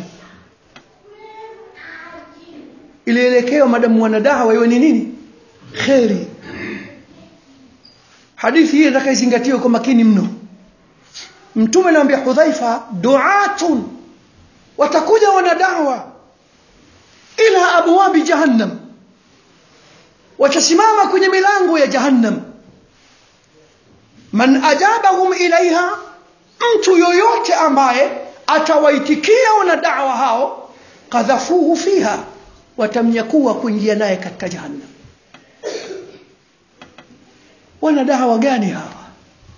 ilielekewa madamu wanadawa iwe ni nini kheri hadithi hii nataka izingatiwe kwa makini mno mtume anaambia hudhaifa duatun watakuja wanadawa ila abwabi jahannam watasimama kwenye milango ya jahannam man ajabahum ilaiha mtu yoyote ambaye atawaitikia wanadawa hao kadhafuhu fiha watamnyakua kuingia naye katika jahannam wanadawa gani hawa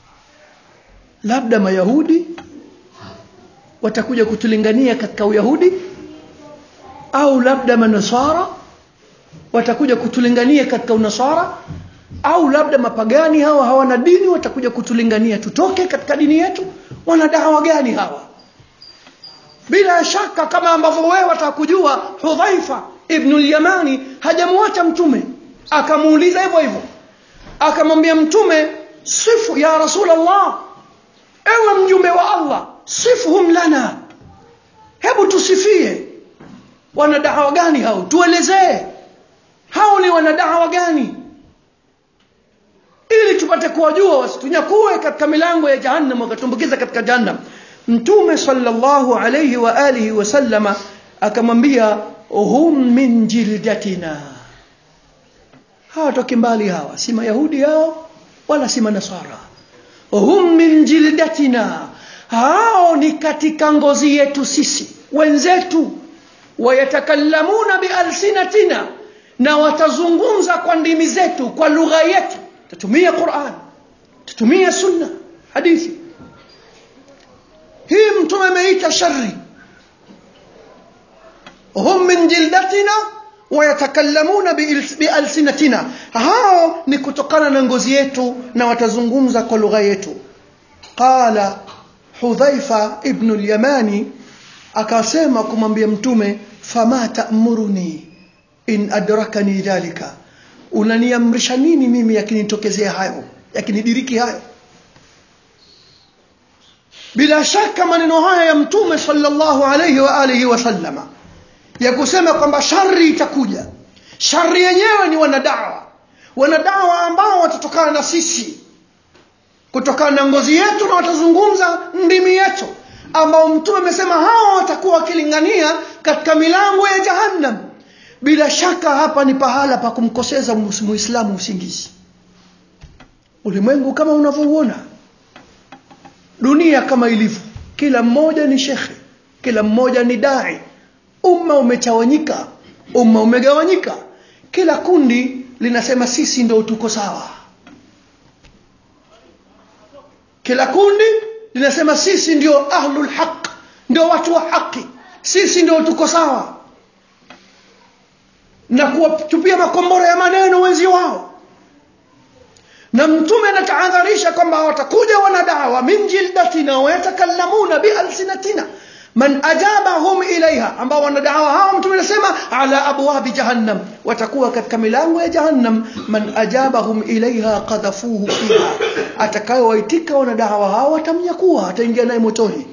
labda mayahudi watakuja kutulingania katika uyahudi au labda manasara watakuja kutulingania katika unasara au labda mapagani hawa hawana dini watakuja kutulingania tutoke katika dini yetu wanadawa gani hawa bila shaka kama ambavyo wewe watakujua hudhaifa ibnu lyamani hajamwacha mtume akamuuliza hivyo hivyo akamwambia mtume sifu ya rasul allah ewe mjumbe wa allah sifuhum lana hebu tusifie wanadawa gani hao tuelezee hao ni wanadawa gani ili tupate kuwajua wasitunyakue katika milango ya jahannam wakatumbukiza katika jahannam mtume sallallahu alayhi wa alihi wasallama akamwambia hum min jildatina hawatoki mbali hawa si mayahudi hao wala si manasara hum min jildatina hao ni katika ngozi yetu sisi wenzetu wayatakallamuna bialsinatina na watazungumza kwa ndimi zetu kwa lugha yetu tatumia quran tatumia sunna hadithi hii mtume ameita shari hum min jildatina wayatakallamuna bialsinatina hao ni kutokana na ngozi yetu na watazungumza kwa lugha yetu qala hudhaifa ibnu lyamani akasema kumwambia mtume fama tamuruni in adrakani dhalika unaniamrisha nini mimi yakinitokezea hayo yakinidiriki hayo bila shaka maneno haya ya mtume sallallahu alayhi wa alihi wasallama ya kusema kwamba shari itakuja shari yenyewe ni wanadawa wanadawa ambao watatokana na sisi kutokana na ngozi yetu na watazungumza ndimi yetu ambao mtume amesema hawa watakuwa wakilingania katika milango ya jahannam bila shaka hapa ni pahala pa kumkoseza muislamu usingizi ulimwengu kama unavyouona dunia kama ilivyo kila mmoja ni shekhe kila mmoja ni dai umma umechawanyika umma umegawanyika kila kundi linasema sisi ndo tuko sawa kila kundi linasema sisi ndio ahlul haq ndio watu wa haki sisi ndio tuko sawa na kuwatupia makombora ya maneno wenzi wao na mtume anatahadharisha kwamba watakuja wanadawa min jildatina wayatakallamuna bialsinatina man ajabahum ilaiha ambao wanadawa hawa mtume anasema ala abwabi jahannam watakuwa katika milango ya jahannam man ajabahum ilaiha qadhafuhu fiha atakayowaitika wanadawa hawa watamnyakuwa ataingia naye motoni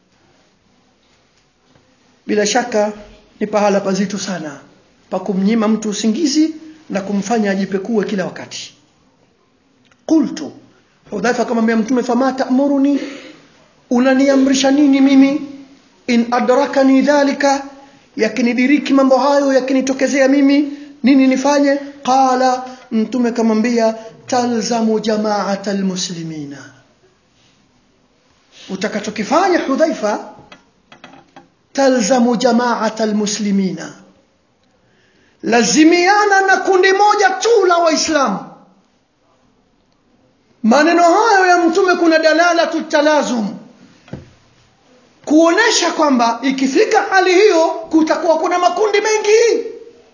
bila shaka ni pahala pazito sana pa kumnyima mtu usingizi na kumfanya ajipekue kila wakati qultu hudhaifa akamwambia mtume fama tamuruni unaniamrisha nini mimi in adrakani dhalika yakinidiriki mambo hayo yakinitokezea mimi nini nifanye qala mtume kamwambia talzamu jamaata almuslimina utakachokifanya hudhaifa talzamu jamaata almuslimina lazimiana na kundi moja tu la waislamu maneno hayo ya mtume kuna dalalatu talazum kuonesha kwamba ikifika hali hiyo kutakuwa kuna makundi mengi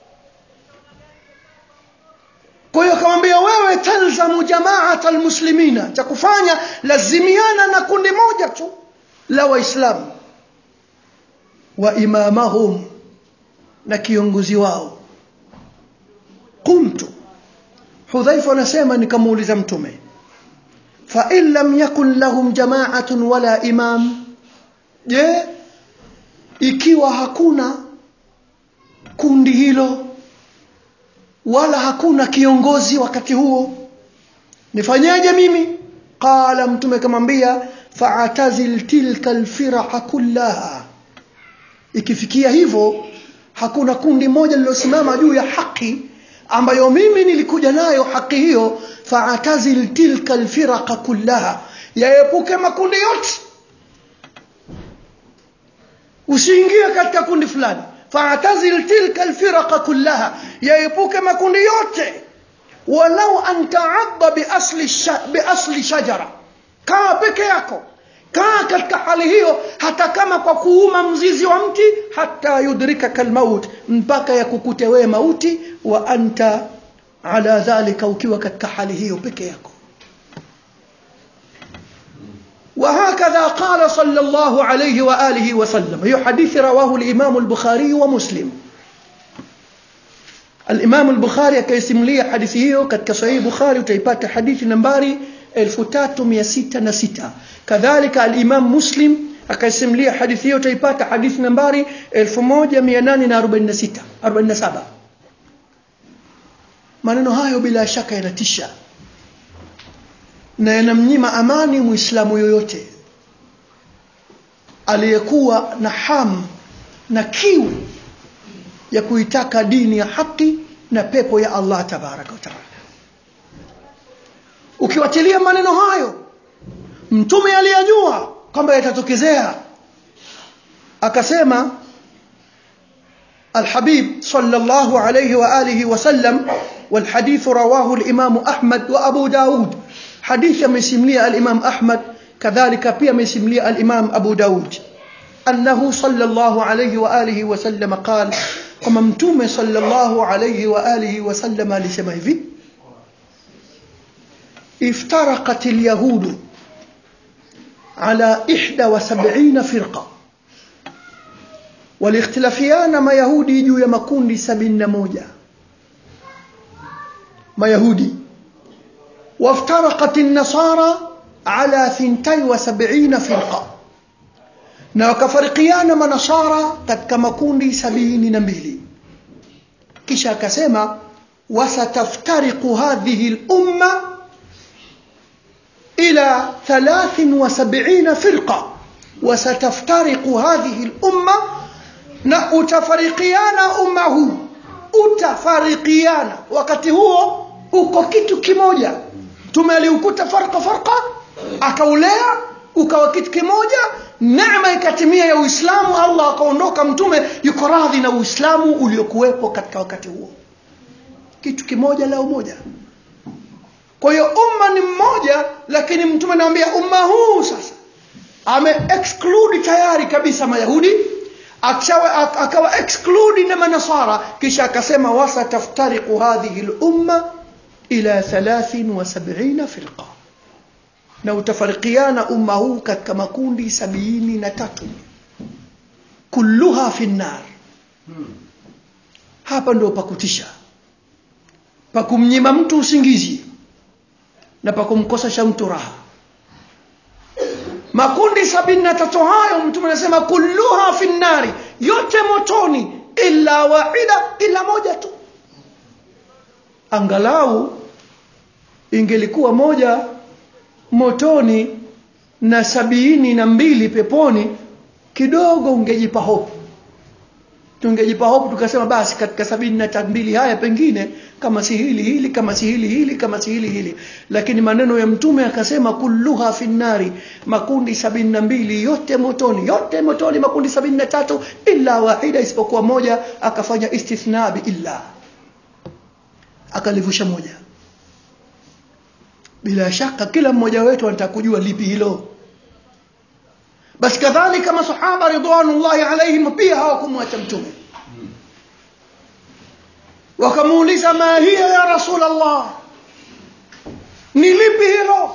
kwa hiyo akamwambia wewe talzamu jamaata almuslimina cha kufanya lazimiana na kundi moja tu la waislamu wa imamahum na kiongozi wao qumtu hudhaifa anasema nikamuuliza mtume fain lam yakun lahum jamaatun wala imam je ikiwa hakuna kundi hilo wala hakuna kiongozi wakati huo nifanyeje mimi qala mtume kamwambia fa'tazil tilka alfiraqa kullaha ikifikia hivyo hakuna kundi moja lilosimama juu ya haki ambayo mimi nilikuja nayo haki hiyo fa'tazil tilka alfiraqa kullaha yaepuke makundi yote usiingie katika kundi fulani fa'tazil tilka alfiraqa kullaha yaepuke makundi yote walau an ta'adda bi asli bi asli shajara kaa peke yako kaa katika hali hiyo hata kama kwa kuuma mzizi wa mti hata yudrika kalmaut mpaka yakukute wewe mauti wa anta ala dhalika ukiwa katika hali hiyo peke yako وهكذا قال صلى الله عليه وآله وسلم هي حديث رواه الإمام البخاري ومسلم الإمام البخاري كيسم لي حديثه كتك صحيح بخاري وتيبات حديث نمباري 3606 كذلك الإمام مسلم akaisim lia hadithi hiyo utaipata hadithi nambari 1846 47 maneno hayo bila shaka yanatisha na yanamnyima amani muislamu yoyote aliyekuwa na hamu na kiu ya kuitaka dini ya haki na pepo ya Allah tabaraka wa taala ukiwatilia maneno hayo mtume aliyajua kwamba yatatokezea akasema الحبيب صلى الله عليه وآله وسلم والحديث رواه الإمام أحمد وأبو داود حديث مسملي الإمام أحمد كذلك بي مسملي الإمام أبو داود أنه صلى الله عليه وآله وسلم قال وممتوم صلى الله عليه وآله وسلم لسمه في افترقت اليهود على إحدى وسبعين فرقة waliikhtilafiana mayahudi juu ya makundi sabini na moja mayahudi waftaraqat nasara ala thintai wa sabina firqa na wakafarikiana manasara katika makundi sabini na mbili kisha akasema wasataftariqu hadhihi lumma ila thalathin wa sabina firqa wasataftariqu hadhihi lumma na utafarikiana umma huu utafarikiana wakati huo uko kitu kimoja mtume aliukuta farqa farqa akaulea ukawa kitu kimoja neema ikatimia ya uislamu allah akaondoka mtume yuko radhi na uislamu uliokuwepo katika wakati huo kitu kimoja la umoja kwa hiyo umma ni mmoja lakini mtume anamwambia umma huu sasa ame exclude tayari kabisa mayahudi akawa, akawa exclude na manasara kisha akasema wasataftariqu hadhihi lumma ila 73 firqa na utafarikiana umma huu katika makundi sabini na tatu kulluha fi nnar hapa ndio pakutisha pakumnyima mtu usingizi na pakumkosesha mtu raha makundi sabini na tatu hayo mtume anasema kulluha fi nnari yote motoni illa wahida ila moja tu angalau ingelikuwa moja motoni na sabini na mbili peponi kidogo ungejipa hopu tungejipa hopu tukasema basi katika sabini na mbili haya pengine kama si hili hili kama si hili hili kama si hili hili lakini maneno ya mtume akasema kulluha finnari makundi sabini na mbili yote motoni yote motoni makundi sabini na tatu illa wahida isipokuwa moja akafanya istithna bi illa akalivusha moja bila shaka kila mmoja wetu anataka kujua lipi hilo basi kadhalika masahaba ridwanullahi alaihim pia hawakumwacha mtume wakamuuliza ma hiya ya rasul allah ni lipi hilo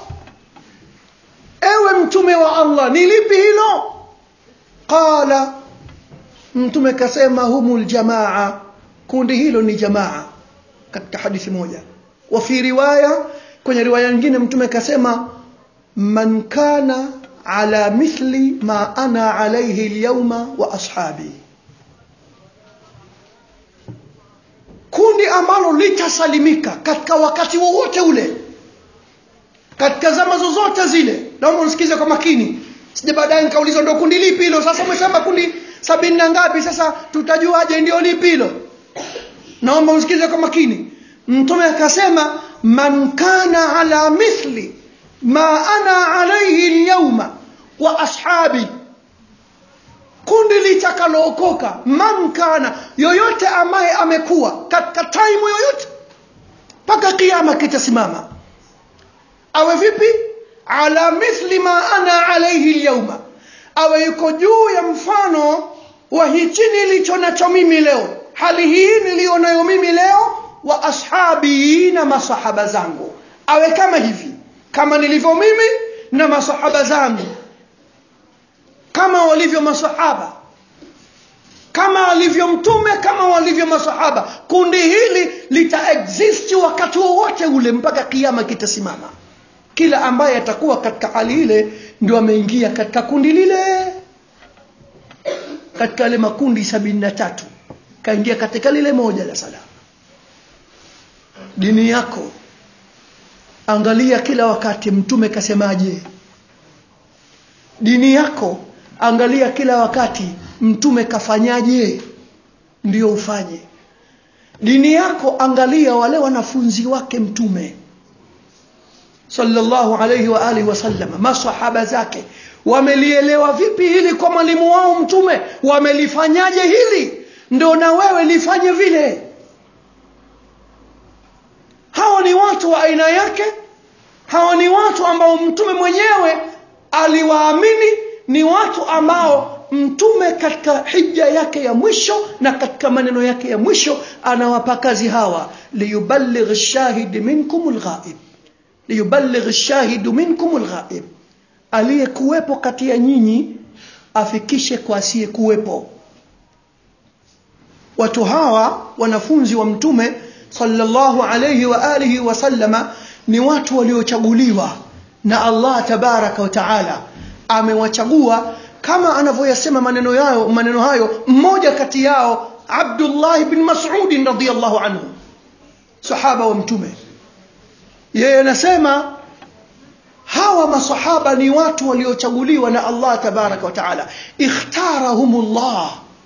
ewe mtume wa allah ni lipi hilo qala mtume kasema humul jamaa kundi hilo ni jamaa katika hadithi moja wa fi riwaya kwenye riwaya nyingine mtume kasema man kana ala mithli ma ana alayhi alyawma wa ashabi kundi ambalo litasalimika katika wakati wowote ule katika zama zozote zile naomba unisikize kwa makini sije baadaye nikaulizwa ndo kundi lipi hilo sasa umesema kundi sabini na ngapi sasa tutajuaje ndio lipi hilo naomba usikize kwa makini mtume akasema man kana ala mithli ma ana alaihi lyauma wa ashabi kundi litakalookoka man kana yoyote ambaye amekuwa katika taimu yoyote mpaka kiama kitasimama awe vipi ala mithli ma ana alaihi lyauma awe yuko juu ya mfano wa hichi nilicho nacho mimi leo hali hii niliyo nayo mimi leo wa ashabi na masahaba zangu awe kama hivi kama nilivyo mimi na masahaba zangu kama walivyo masahaba kama alivyo mtume kama walivyo masahaba kundi hili litaexist wakati wowote ule mpaka kiama kitasimama kila ambaye atakuwa katika hali ile ndio ameingia katika kundi lile katika yale makundi sabini na tatu kaingia katika lile moja la salama dini yako angalia kila wakati mtume kasemaje dini yako angalia kila wakati mtume kafanyaje ndio ufanye dini yako angalia wale wanafunzi wake mtume sallallahu alayhi wa alihi wasallam masahaba zake wamelielewa vipi hili kwa mwalimu wao mtume wamelifanyaje hili ndio na wewe lifanye vile hawa ni watu wa aina yake hawa ni watu ambao mtume mwenyewe aliwaamini ni watu ambao mtume katika hija yake ya mwisho na katika maneno yake ya mwisho anawapa kazi hawa liyuballigh shahidi minkum lghaib liyuballigh shahidu minkum lghaib aliyekuwepo kati ya nyinyi afikishe kwa asiyekuwepo watu hawa wanafunzi wa mtume sallallahu alayhi wa alihi wasallama ni watu waliochaguliwa na Allah tabaraka wa taala amewachagua kama anavyoyasema maneno yao maneno hayo mmoja kati yao Abdullah bin Mas'ud radhiyallahu anhu sahaba wa mtume yeye anasema hawa masahaba ni watu waliochaguliwa na Allah tabaraka wa taala ikhtarahumullah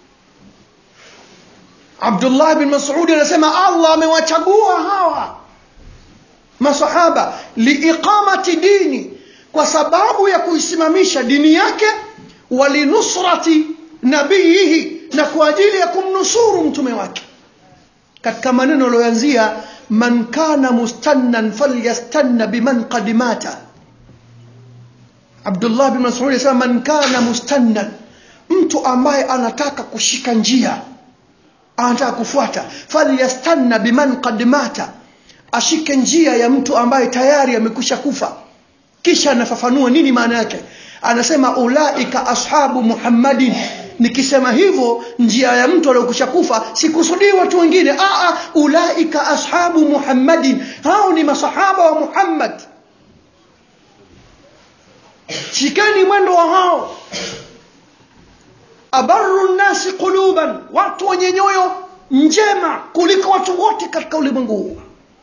Abdullah bin Mas'ud anasema Allah amewachagua hawa masahaba liiqamati dini kwa sababu ya kuisimamisha dini yake walinusrati nabiyihi na kwa ajili ya kumnusuru mtume wake katika maneno aliyoanzia man kana mustannan falyastanna biman qad mata Abdullah bin Mas'ud anasema man kana mustannan mtu ambaye anataka kushika njia anataka kufuata falyastanna biman qad mata ashike njia ya mtu ambaye tayari amekwisha kufa kisha anafafanua nini maana yake anasema ulaika ashabu muhammadin nikisema hivyo njia ya mtu aliyokwisha kufa sikusudii watu wengine aa ulaika ashabu muhammadin hao ni masahaba wa muhammad shikeni mwendo wa hao abaru nnasi quluban watu wenye nyoyo njema kuliko watu wote katika ulimwengu huu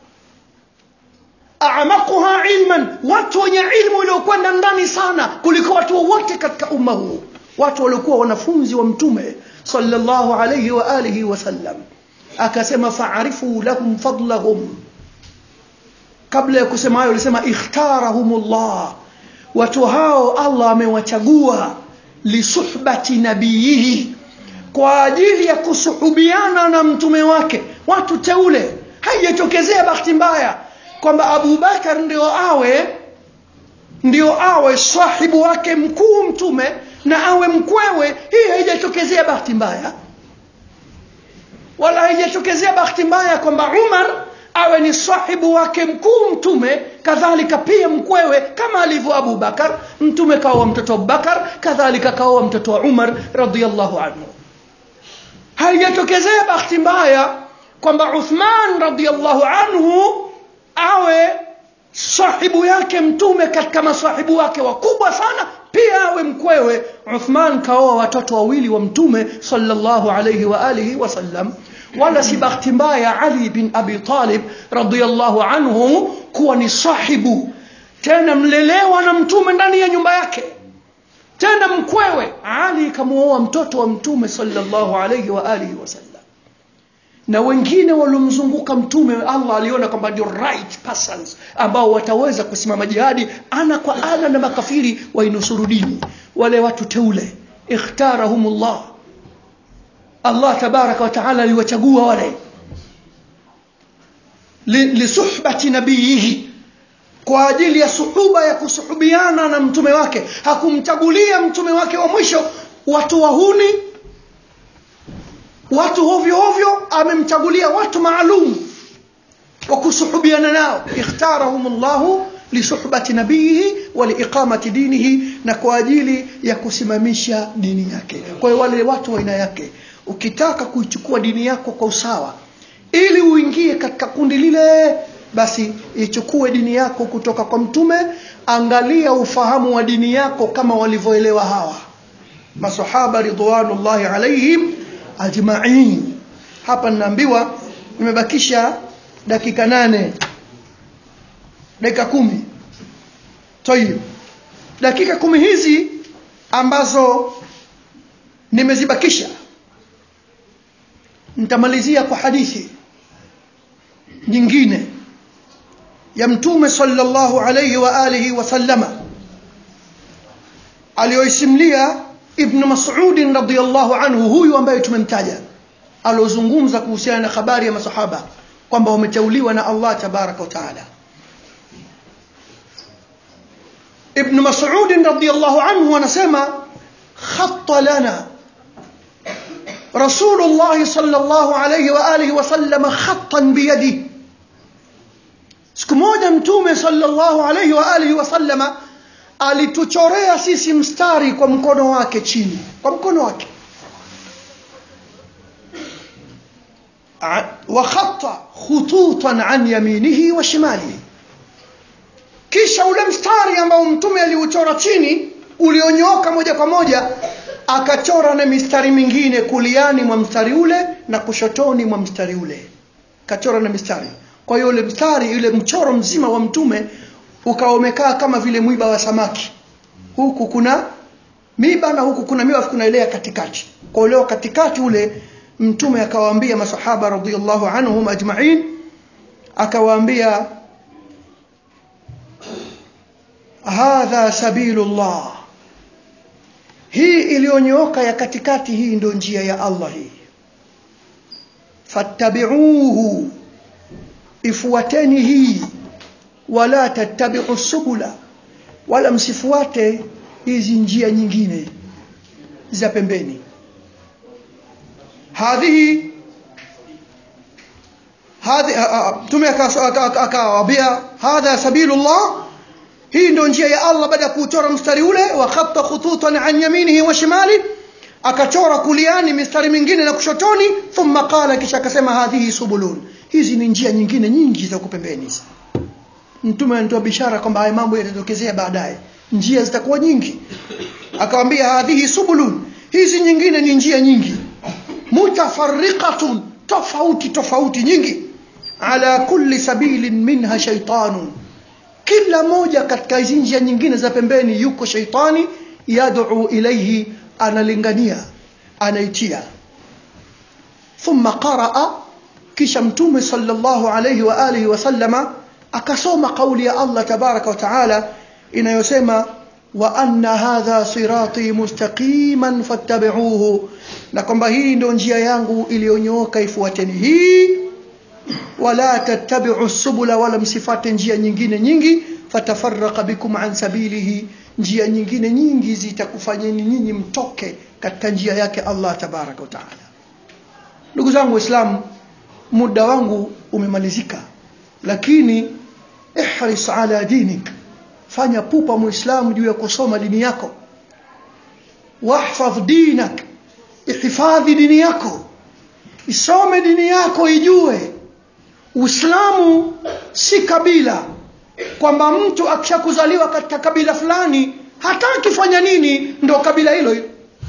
amaquha ilman watu wenye ilmu iliyokwenda ndani sana kuliko watu wote katika umma huu watu waliokuwa wanafunzi wa mtume sallallahu alayhi wa alihi wasallam akasema faarifu lahum fadlahum kabla ya kusema hayo alisema ikhtarahumullah watu hao Allah amewachagua lisuhbati nabiyihi kwa ajili ya kusuhubiana na mtume wake watu teule haijatokezea bahati mbaya kwamba Abu Bakar ndio awe ndio awe sahibu wake mkuu mtume na awe mkwewe hii haijatokezea bahati mbaya wala haijatokezea bahati mbaya kwamba Umar awe ni sahibu wake mkuu mtume kadhalika pia mkwewe kama alivyo Abu Bakar mtume kaoa mtoto wa Bakar kadhalika kaoa mtoto wa Umar radhiyallahu anhu haijatokezea bahati mbaya kwamba Uthman radhiyallahu anhu awe sahibu yake mtume katika masahibu wake wakubwa sana pia awe mkwewe Uthman kaoa watoto wawili wa mtume sallallahu alayhi wa alihi wasallam wala si bahati mbaya Ali bin Abi Talib radhiyallahu anhu kuwa ni sahibu tena mlelewa na mtume ndani ya nyumba yake tena mkwewe ali kamuoa mtoto wa mtume sallallahu alayhi wa alihi wasallam na wengine waliomzunguka mtume allah aliona kwamba ndio right persons ambao wataweza kusimama jihadi ana kwa ana na makafiri wainusuru dini wale watu teule ikhtarahumullah allah tabaraka wa taala aliwachagua wale lisuhbati nabiyihi kwa ajili ya suhuba ya kusuhubiana na mtume wake hakumchagulia mtume wake wa mwisho watu wahuni watu hovyo hovyo amemchagulia watu maalum wa kusuhubiana nao ikhtarahum llahu lisuhbati nabiyihi wa liiqamati dinihi na kwa ajili ya kusimamisha dini yake kwa hiyo wale watu wa aina yake ukitaka kuichukua dini yako kwa usawa ili uingie katika kundi lile basi ichukue dini yako kutoka kwa mtume angalia ufahamu wa dini yako kama walivyoelewa hawa masahaba ridwanullahi alaihim ajmain hapa ninaambiwa nimebakisha dakika nane dakika kumi tayib dakika kumi hizi ambazo nimezibakisha nitamalizia kwa hadithi nyingine ya mtume sallallahu alayhi wa alihi wasallama aliyoisimlia ibn mas'ud radhiyallahu anhu huyu ambaye tumemtaja aliozungumza kuhusiana na habari ya masahaba kwamba wameteuliwa na Allah tabaraka wa taala ibn mas'ud radhiyallahu anhu anasema khatta lana رسول الله صلى الله عليه وآله وسلم خطا بيده siku moja mtume sallallahu alaihi wa alihi wasallama alituchorea sisi mstari kwa mkono wake chini kwa mkono wake wa khata khututan an yaminihi wa shimalihi kisha ule mstari ambao mtume aliuchora chini ulionyooka moja kwa moja akachora na mistari mingine kuliani mwa mstari ule na kushotoni mwa mstari ule kachora na mistari kwa hiyo ule mstari ule mchoro mzima wa mtume ukawa umekaa kama vile mwiba wa samaki huku kuna miba na huku kuna miba kunaelea katikati kwa leo katikati ule mtume akawaambia masahaba radhiallahu anhum ajma'in akawaambia hadha sabilullah hii iliyonyooka ya katikati hii ndio njia ya Allah hii fattabi'uhu ifuateni hii wala tattabi'u subula wala msifuate hizi njia nyingine za pembeni hadhihi hadhi mtume akawaambia hadha sabilullah hii ndio njia ya Allah baada ya kuchora mstari ule wa khatta khututan an yaminihi wa shimali akachora kuliani mistari mingine na kushotoni thumma qala kisha akasema hadhihi subulun hizi ni njia nyingine nyingi za kupembeni mtume anatoa bishara kwamba haya mambo yatatokezea baadaye njia zitakuwa nyingi akamwambia hadhihi subulun hizi nyingine ni njia nyingi mutafarriqatun tofauti tofauti nyingi ala kulli sabilin minha shaytanun kila moja katika hizi njia nyingine za pembeni yuko shaitani yad'u ilayhi analingania anaitia thumma qaraa kisha mtume sallallahu alayhi wa alihi wasallama akasoma kauli ya Allah tabaraka wa taala inayosema wa anna hadha sirati mustaqiman fattabi'uhu na kwamba hii ndio njia yangu iliyonyooka ifuateni hii wala tattabi'u subula wala msifate njia nyingine nyingi fatafarraqa bikum an sabilihi njia nyingine nyingi zitakufanyeni nyinyi mtoke katika njia yake Allah tabaraka wa taala ndugu zangu waislamu muda wangu umemalizika lakini ihris ala dinik fanya pupa muislamu juu ya kusoma dini yako wahfadh dinak ihifadhi dini yako isome dini yako ijue Uislamu si kabila kwamba mtu akishakuzaliwa katika kabila fulani hata akifanya nini ndo kabila hilo hilo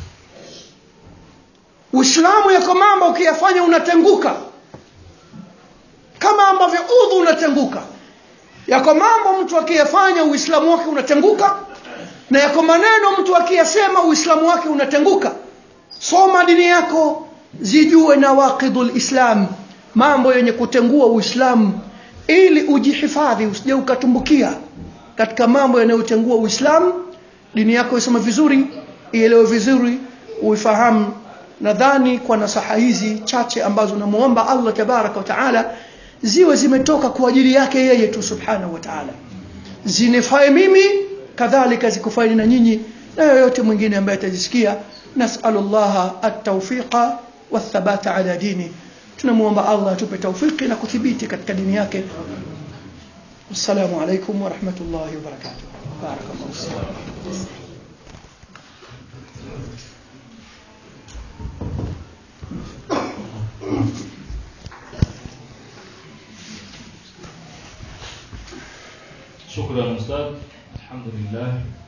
Uislamu yako mambo ukiyafanya unatenguka kama ambavyo udhu unatenguka yako mambo mtu akiyafanya uislamu wake unatenguka na yako maneno mtu akiyasema uislamu wake unatenguka soma dini yako zijue nawaqidul islam mambo yenye kutengua uislamu ili ujihifadhi usije ukatumbukia katika mambo yanayotengua uislamu dini yako isome vizuri ielewe vizuri uifahamu nadhani kwa nasaha hizi chache ambazo namuomba Allah tabaraka wa taala ziwe zimetoka kwa ajili yake yeye tu subhanahu wa taala zinifae mimi kadhalika zikufaini na nyinyi na yoyote mwingine ambaye atajisikia nasalullaha at-tawfiqa wathabata ala dini tunamuomba Allah atupe tawfiki na kuthibiti katika dini yake assalamu alaikum wa rahmatullahi wa barakatuh barakallahu fikum
شكرا أستاذ الحمد لله